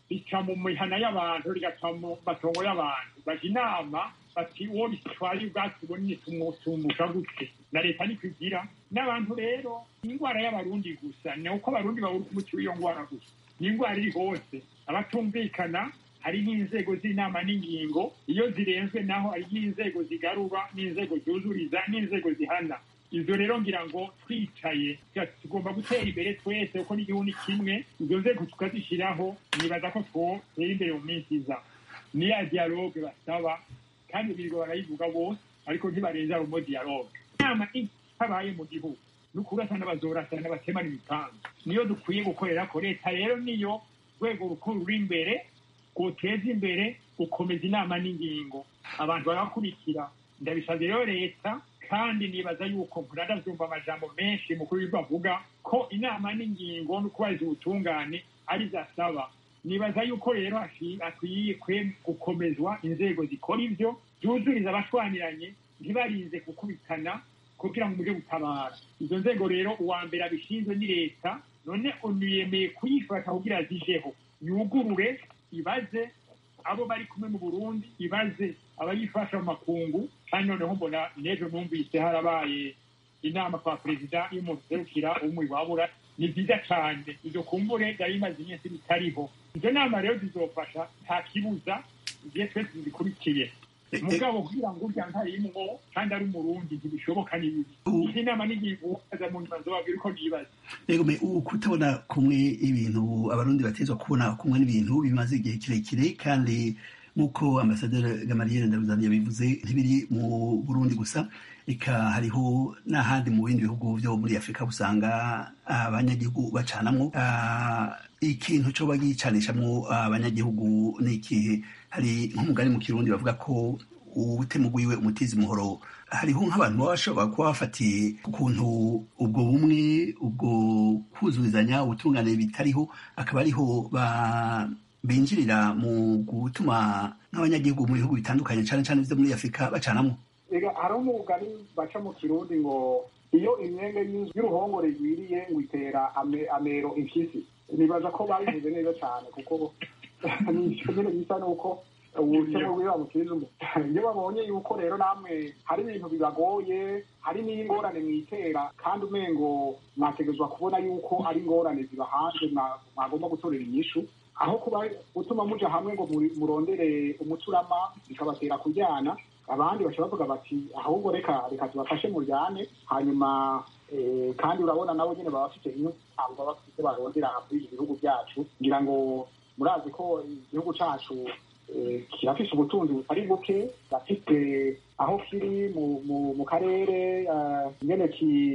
rica mu mihana y'abantu rigaca mu matongo y'abantu baja inama bati uwo bitwaye ubwatsi bunini tumutumusha gute na leta niko igira n'abantu rero indwara y'abarundi gusa ni uko abarundi babura umuti w'iyo ndwara gusa ni indwara iri hose abatumvikana hari n'inzego z'inama n'ingingo iyo zirenzwe naho hari n'inzego zigarura n'inzego zuzuriza n'inzego zihana ibyo rero ngira ngo twicaye tugomba gutera imbere twese kuko n'igihugu ni kimwe izo nzego tukazishyiraho nibaza ko twotera imbere mu minsi iza ni ya dialogue basaba kandi birirwa barayivuga bose ariko ntibarenza rumo dialogue inama itabaye mu gihugu ni ukurasana bazorasana batemana imipangu niyo dukwiye gukorera ko leta rero niyo rwego rukuru ruri imbere rwoteza imbere gukomeza inama n'ingingo abantu barakurikira ndabisabye rero leta kandi nibaza yuko muradavyumva amajambo menshi mukuru w'ibyo avuga ko inama n'ingingo no kubahiriza ubutungane ari zasaba nibaza yuko rero hakwiye gukomezwa inzego zikora ivyo zuzuriza abashwaniranye ntibarinze gukubitana kugira ngo muje gutabara izo nzego rero uwa mbere abishinzwe ni leta none onu yemeye kuyifata kugira zijeho yugurure ibaze abo bari kumwe mu burundi ibaze abayifasha mu makungu kandi noneho mbona n'ejo numvise harabaye inama kwa perezida y'umuntu userukira umwe wabura ni byiza cyane ibyo kumbure byari bimaze iminsi bitariho izo nama rero zizofasha nta kibuza igihe twese zikurikiye mugabo kugira ngo urya ntarimwo kandi ari umurundi ntibishoboka ni bibi izi nama n'igihugu aza mu nyuma zobabwira uko nibaza rego me kutabona kumwe ibintu abarundi batezwa kubona kumwe n'ibintu bimaze igihe kirekire kandi nk'uko ambasaderi gamariyeri ndaruzani yabivuze ntibiri mu burundi gusa eka hariho n'ahandi mu bindi bihugu byo muri afurika usanga abanyagihugu bacanamwo ikintu cyo bagicanishamwo abanyagihugu ni ikihe hari nk'umugani mu kirundi bavuga ko ubutemu bwiwe umutizi muhoro hariho nk'abantu baba bashobora kuba bafatiye ukuntu ubwo bumwe ubwo kuzurizanya ubutungane bitariho akaba ariho binjirira mu gutuma nk'abanyagihugu mu bihugu bitandukanye cyane cyane byo muri afurika bacanamo hariho umugani baca mu kirundi ngo iyo imyenge y'uruhongore yiriye ngo itera amero impyisi nibaza ko babivuze neza cyane kuko nyine bisa nuko ubukene bwiwe bamukiriza umuntu iyo babonye yuko rero namwe hari ibintu bibagoye hari n'ingorane mwitera kandi umengo mwategezwa kubona yuko ari ingorane ziba hanze mwagomba gutorera inyishu aho kuba gutuma muja hamwe ngo murondere umuturama bikabatera kujyana abandi bashobora bavuga bati ahubwo reka reka tubafashe muryane hanyuma kandi urabona nabo nyine baba bafite inyungu baba bafite barondera muri ibi bihugu byacu ngira ngo murazi ko igihugu cyacu kirafise ubutunzi butari buke gafite aho kiri mu karere nyene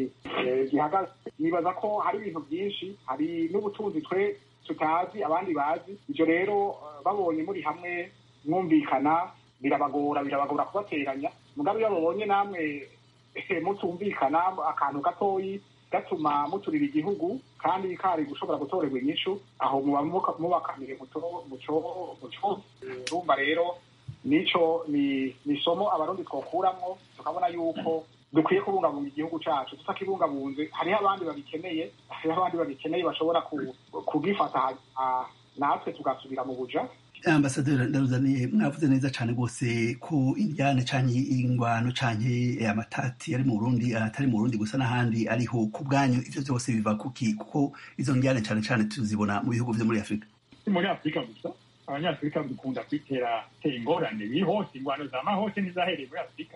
gihagaze nibaza ko hari ibintu byinshi hari n'ubutunzi twe tutazi abandi bazi ibyo rero babonye muri hamwe mwumvikana birabagora birabagora kubateranya mugabe iyo babonye namwe mutumvikana akantu gatoyi gatuma muturira igihugu kandi kari gushobora gutorerwa inyishu aho muba mubakamire muco rumva rero nico ni isomo abarundi twokuramwo tukabona yuko dukwiye kubungabunga igihugu cacu tutakibungabunze hariho abandi babikeneye hariho abandi babikeneye bashobora kugifata natwe tugasubira mu buja ambasaderi ndaruzaniye mwavuze neza cyane rwose ko indyane canke ingwano canke amatati ari mu burundi atari mu burundi gusa n'ahandi ariho ku bwanyu ivyo vyose biva kuki kuko izo ndyane cane cane tuzibona mu bihugu vyo muri afurika muri afurika gusa abanyafurika dukunda kwitera tera ingorane biri hose ingwano zama hose ntizahereye muri afurika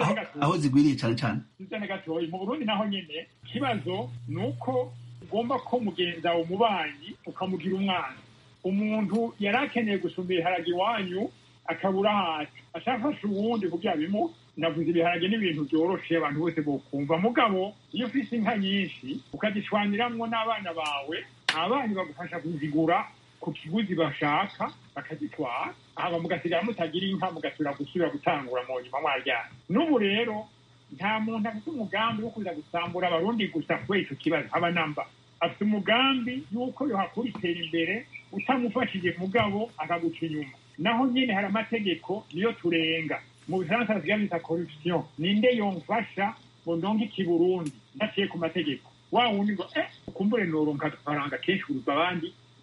aho zigwiriye cane cane zizane gatoyi mu burundi naho nyene ikibazo ni uko ugomba ko mugenza wawe umubanyi ukamugira umwana umuntu yari akeneye gusumba ibiharage iwanyu akabura hasi ashafasha uwundi kugira bimu navuze ibiharage n'ibintu byoroshe abantu bose bokumva mugabo iyo ufise inka nyinshi ukazishwaniramwo n'abana bawe abanyu bagufasha kuzigura ku kiguzi bashaka bakazitwara hama mugasigara mutagira inka mugasubira gusubira gutangura mu nyuma mwaryana n'ubu rero nta muntu afite umugambi wo kuza gusambura abarundi gusa kubera ico kibazo haba namba afite umugambi y'uko yohakura itera imbere utamufashije mugabo akaguca inyuma naho nyine hari amategeko niyo turenga mu bifaransa basigaye bita corruption ninde yomfasha ngo ndonke iki burundi ntaciye ku mategeko wa wundi ngo eh ukumbure noronka agafaranga kenshi kuruta abandi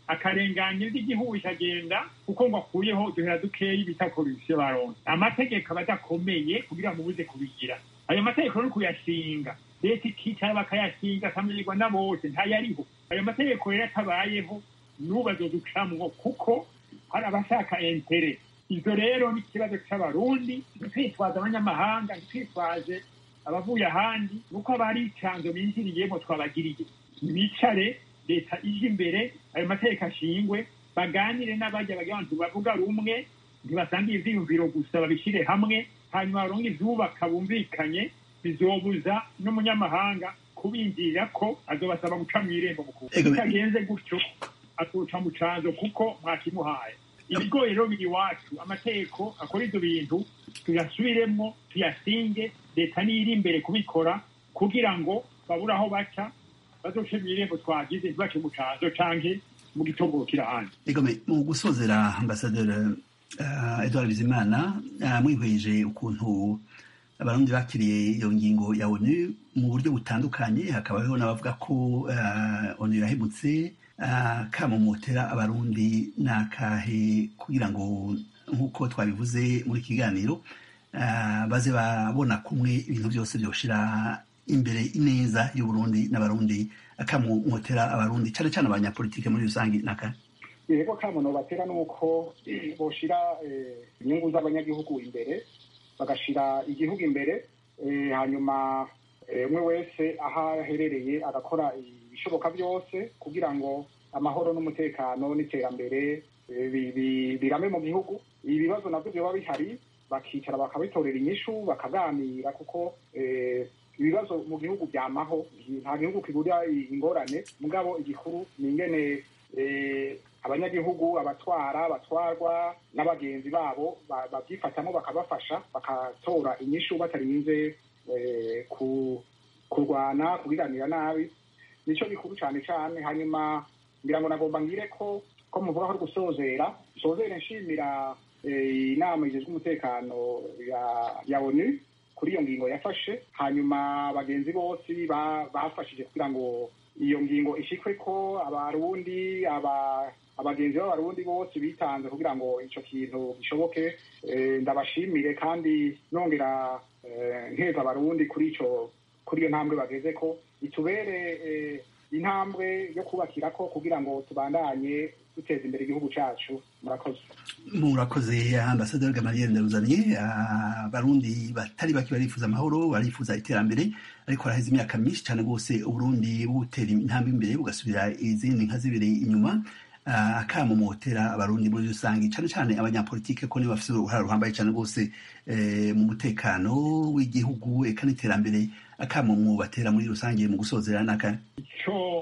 akarenganya ry'igihugu ikagenda kuko ngo akuyeho duhera dukeyi bita korupsiyo baronse amategeko aba adakomeye kugira ngo ubuze kubigira ayo mategeko no kuyashinga leta ikicara bakayashinga akamenyerwa na bose ntayariho ayo mategeko rero atabayeho n'ubu azoducamwo kuko hari abashaka entere ivyo rero ni ikibazo c'abarundi ntitwitwaze abanyamahanga ntitwitwaze abavuye ahandi nuko abari icanzo binjiriyemo twabagiriye bicare leta ije imbere ayo mategeko ashingwe baganire n'abajya bagira abantu bavuga rumwe ntibasangiye ivyiyumviro gusa babishire hamwe hanyuma baronke ivyubaka bumvikanye bizobuza n'umunyamahanga kubinjirira ko azobasaba guca mw'irembo mukuru bitagenze gutyo azoca mu canzo kuko mwakimuhaye ibigoye rero biri iwacu amategeko akora ivyo bintu tuyasubiremwo tuyasinge leta niyo iri imbere kubikora kugira ngo babure aho baca bazoce mw'irembo twagize ntibace mu canzo canke mu gitongoro kiri ahandi egome mu gusozera ambasaderi uh, edward bizimana uh, mwihweje ukuntu abarundi bakiriye iyo ngingo ya onu mu buryo butandukanye hakaba hariho n'abavuga ko uh, onu yahemutse uh, kamumotera abarundi nakahe kugira ngo nk'uko twabivuze muri kiganiro uh, baze babona kumwe ibintu byose byoshira imbere ineza y'uburundi n'abarundi akamumotera abarundi cyane cyane abanyapolitike muri rusange nakahe yego kamuno batera nuko boshira inyungu z'abanyagihugu imbere bagashira igihugu imbere hanyuma umwe wese aho aherereye agakora ibishoboka byose kugira ngo amahoro n'umutekano n'iterambere birame mu gihugu ibibazo nabyo biba bihari bakicara bakabitorera inyishu bakaganira kuko ibibazo mu gihugu byamaho nta gihugu kigurira ingorane mugabo igikuru ni ingene abanyagihugu abatwara abatwarwa n'abagenzi babo babyifatamo bakabafasha bakatora inyishu batarinze kurwana kubiganira nabi nicyo gikuru cyane cyane hanyuma ngira ngo nagomba ngire ko ko muvuga ko gusozera sozere nshimira inama igizwe umutekano ya onu kuri iyo ngingo yafashe hanyuma bagenzi bose bafashije kugira ngo iyo ngingo ishikwe ko abarundi abagenzi b'abarundi bose bitanze kugira ngo icyo kintu gishoboke ndabashimire kandi nongera nkeza abarundi kuri icyo kuri iyo ntambwe bageze ko itubere intambwe yo kubakira ko kugira ngo tubandanye duteza imbere igihugu cyacu murakoze murakoze ambasaderi gamaliel ndaruzaniye abarundi batari bake barifuza amahoro barifuza iterambere ariko haraheze imyaka myinshi cyane rwose uburundi butera intambwe imbere bugasubira izindi nka zibiri inyuma akamumotera abarundi muri rusange cyane cyane abanyapolitike ko nibo bafite uruhare ruhambaye cyane rwose mu mutekano w'igihugu eka n'iterambere akamumu batera muri rusange mu gusozera n'aka icyo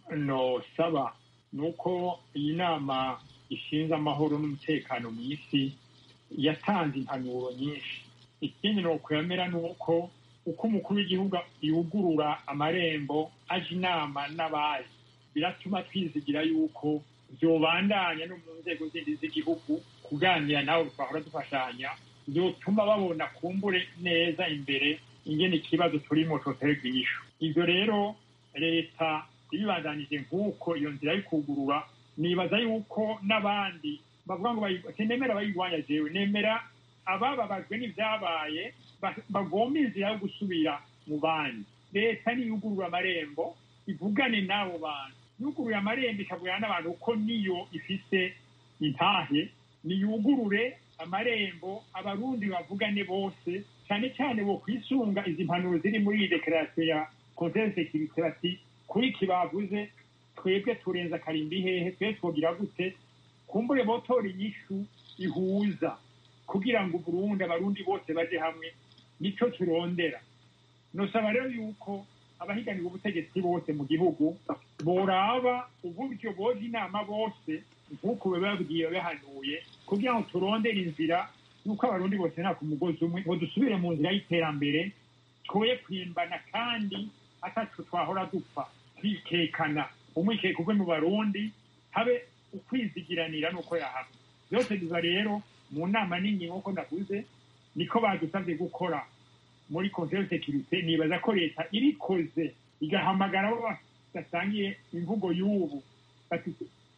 nosaba ni uko iyi nama ishinze amahoro n'umutekano mu isi yatanze impanuro nyinshi ikindi ni ukwemera ni uko uko umukuru w'igihugu yugurura amarembo aje inama n'abazi biratuma twizigira yuko byobandanya no mu nzego zindi z'igihugu kuganira nawe twahora dufashanya byotuma babona kumbure neza imbere ingene ikibazo turimo coterwa inyishu ivyo rero leta ibibandanije nk'uko iyo nzira yo kugurura nibaza yuko n'abandi bavuga ngo nemera bayirwanya jewe nemera abababajwe n'ivyabaye bagomba inzira yo gusubira mu bandi leta niyugurura amarembo ivugane n'abo bantu yuguruye amarembo ikavugana n'abantu ko niyo ifise intahe niyugurure amarembo abarundi bavugane bose cyane cyane bo kwisunga izi mpanuro ziri muri iyi dekarasiyo ya conseil securite bati kuri iki bavuze twebwe turenza akarimbi hehe twebwe twogira gute kumbure botora inyishu ihuza kugira ngo uburundi abarundi bose baje hamwe nico turondera nosaba rero yuko abahiganira ubutegetsi bose mu gihugu boraba uburyo boza inama bose nk'uko bababwiye bahanuye kugira ngo turondere inzira y'uko abarundi bose nta ku mugozi umwe ngo dusubire mu nzira y'iterambere twoye kwimbana kandi atacu twahora dupfa twikekana umwikeko ugwe mu barundi habe ukwizigiranira n'uko yahamwe byose biva rero mu nama nini nk'uko ndavuze niko badusabye gukora muri conseil de sécurité nibaza ko leta ibikoze igahamagara abo badasangiye imvugo y'ubu bati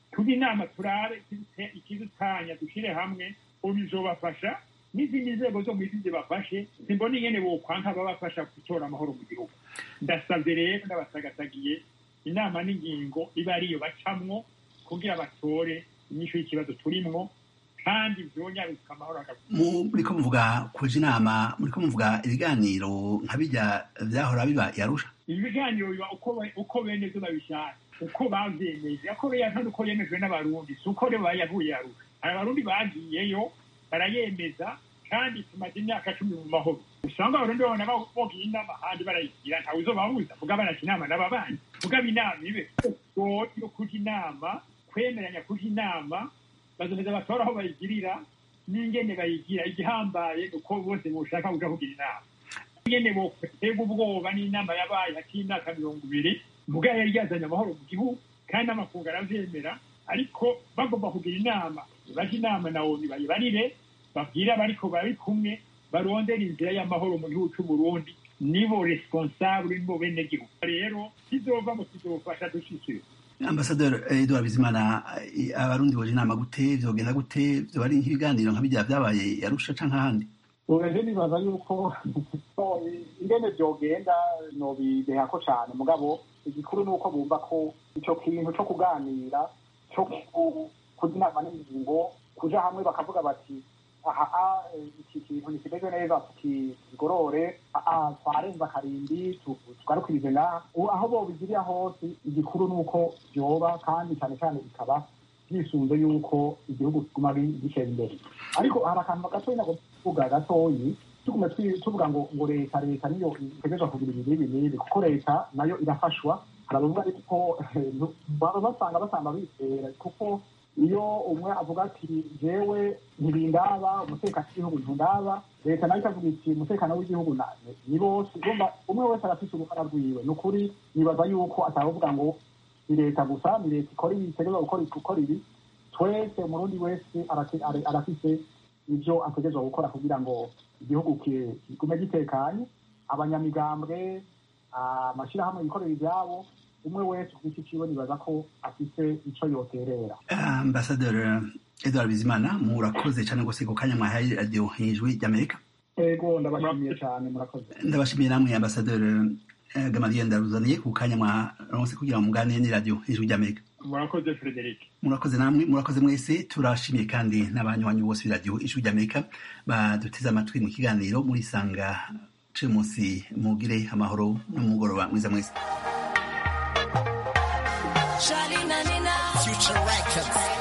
tujye inama turabe ikidutanya dushyire hamwe bizobafasha n'izindi nzego zo mu isi zibafashe simbona ingene bokwanka babafasha gutora amahoro mu gihugu ndasabye rero ndabasagatagiye inama n'ingingo iba ariyo bacamwo kugira batore inyishu y'ikibazo turimwo kandi vyonyaruka amahoro muriko muvuga kuja inama muriko muvuga ibiganiro nka birya vyahora biba yarusha ibiganiro biba uko bene vyo babishaka uko bavyemeje ako beyanka uko yemejwe n'abarundi si uko rero bayavuye yarusha hari abarundi bagiyeyo barayemeza kandi tumaze imyaka cumi mu mahoro usanga abarundi babona bogiye inama ahandi barayigira ntawe uzobabuza vuga baraka inama n'ababanyi vuga inama ibe yo kuja inama kwemeranya kuja inama bazomeza batora aho bayigirira n'ingene bayigira igihambaye uko bose boshaka kuja kugira inama ingene boterwa ubwoba n'inama yabaye hati y'imyaka mirongo ibiri muga yari yazanye amahoro mu gihugu kandi n'amakungu aravyemera ariko bagomba kugira inama baje inama na oni bayibarire babwire abariko bari kumwe barondera inzira y'amahoro mu gihugu c'uburundi nibo responsable nibo bene gihugu rero kizova mu kizofasha dushikire ambasaderi edouard bizimana abarundi boje inama gute vyogenda gute vyoba ari nk'ibiganiro nka birya vyabaye yarusha canke ahandi ureje nibaza yuko ingene vyogenda nobidehako cane mugabo igikuru ni uko bumva ko ico kintu co kuganira co kuja inama n'ingingo kuja hamwe bakavuga bati aha iki kintu nikimeze neza tukigorore twarenza karindwi tugarukirize ngaha aho bobigirira hose igikuru ni uko vyoba kandi cane cane bikaba byisunze yuko igihugu kiguma gitera imbere ariko hari akantu gatoyi nako kuvuga gatoyi tugume tuvuga ngo ngo leta leta niyo itegerezwa kugira ibi n'ibi n'ibi kuko leta nayo irafashwa hari abavuga ariko baba basanga basanga bitera kuko iyo umwe avuga ati jewe ntibindaba umutekano w'igihugu ntundaba leta nayo ikavuga iti umutekano w'igihugu ni bose ugomba umwe wese arafise uruhara rwiwe ni ukuri nibaza yuko atavuga ngo ni leta gusa ni leta ikora ibi itegerezwa gukora ibi twese umurundi wese arafise ivyo ategerezwa gukora kugira ngo igihugu kigume gitekanye abanyamigambwe amashirahamwe yikorera ivyabo umwe wese ku giti ciwe nibaza ko afise ico yoterera ambasaderi edward bizimana murakoze cane gose ku kanya mwahaye radiyo ijwi ry'amerika ego ndabashimiye cane murakoze ndabashimiye namwe ambasaderi gamaliye ndaruzaniye ku kanya mwaronse kugira ngo muganire n'iradiyo ijwi ry'amerika murakoze frederic murakoze namwe murakoze mwese turashimiye kandi n'abanywanyi bose b'iradiyo ijwi ry'amerika baduteze amatwi mu kiganiro murisanga ce munsi mugire amahoro n'umugoroba mwiza mwese Charlie Nanina Future Records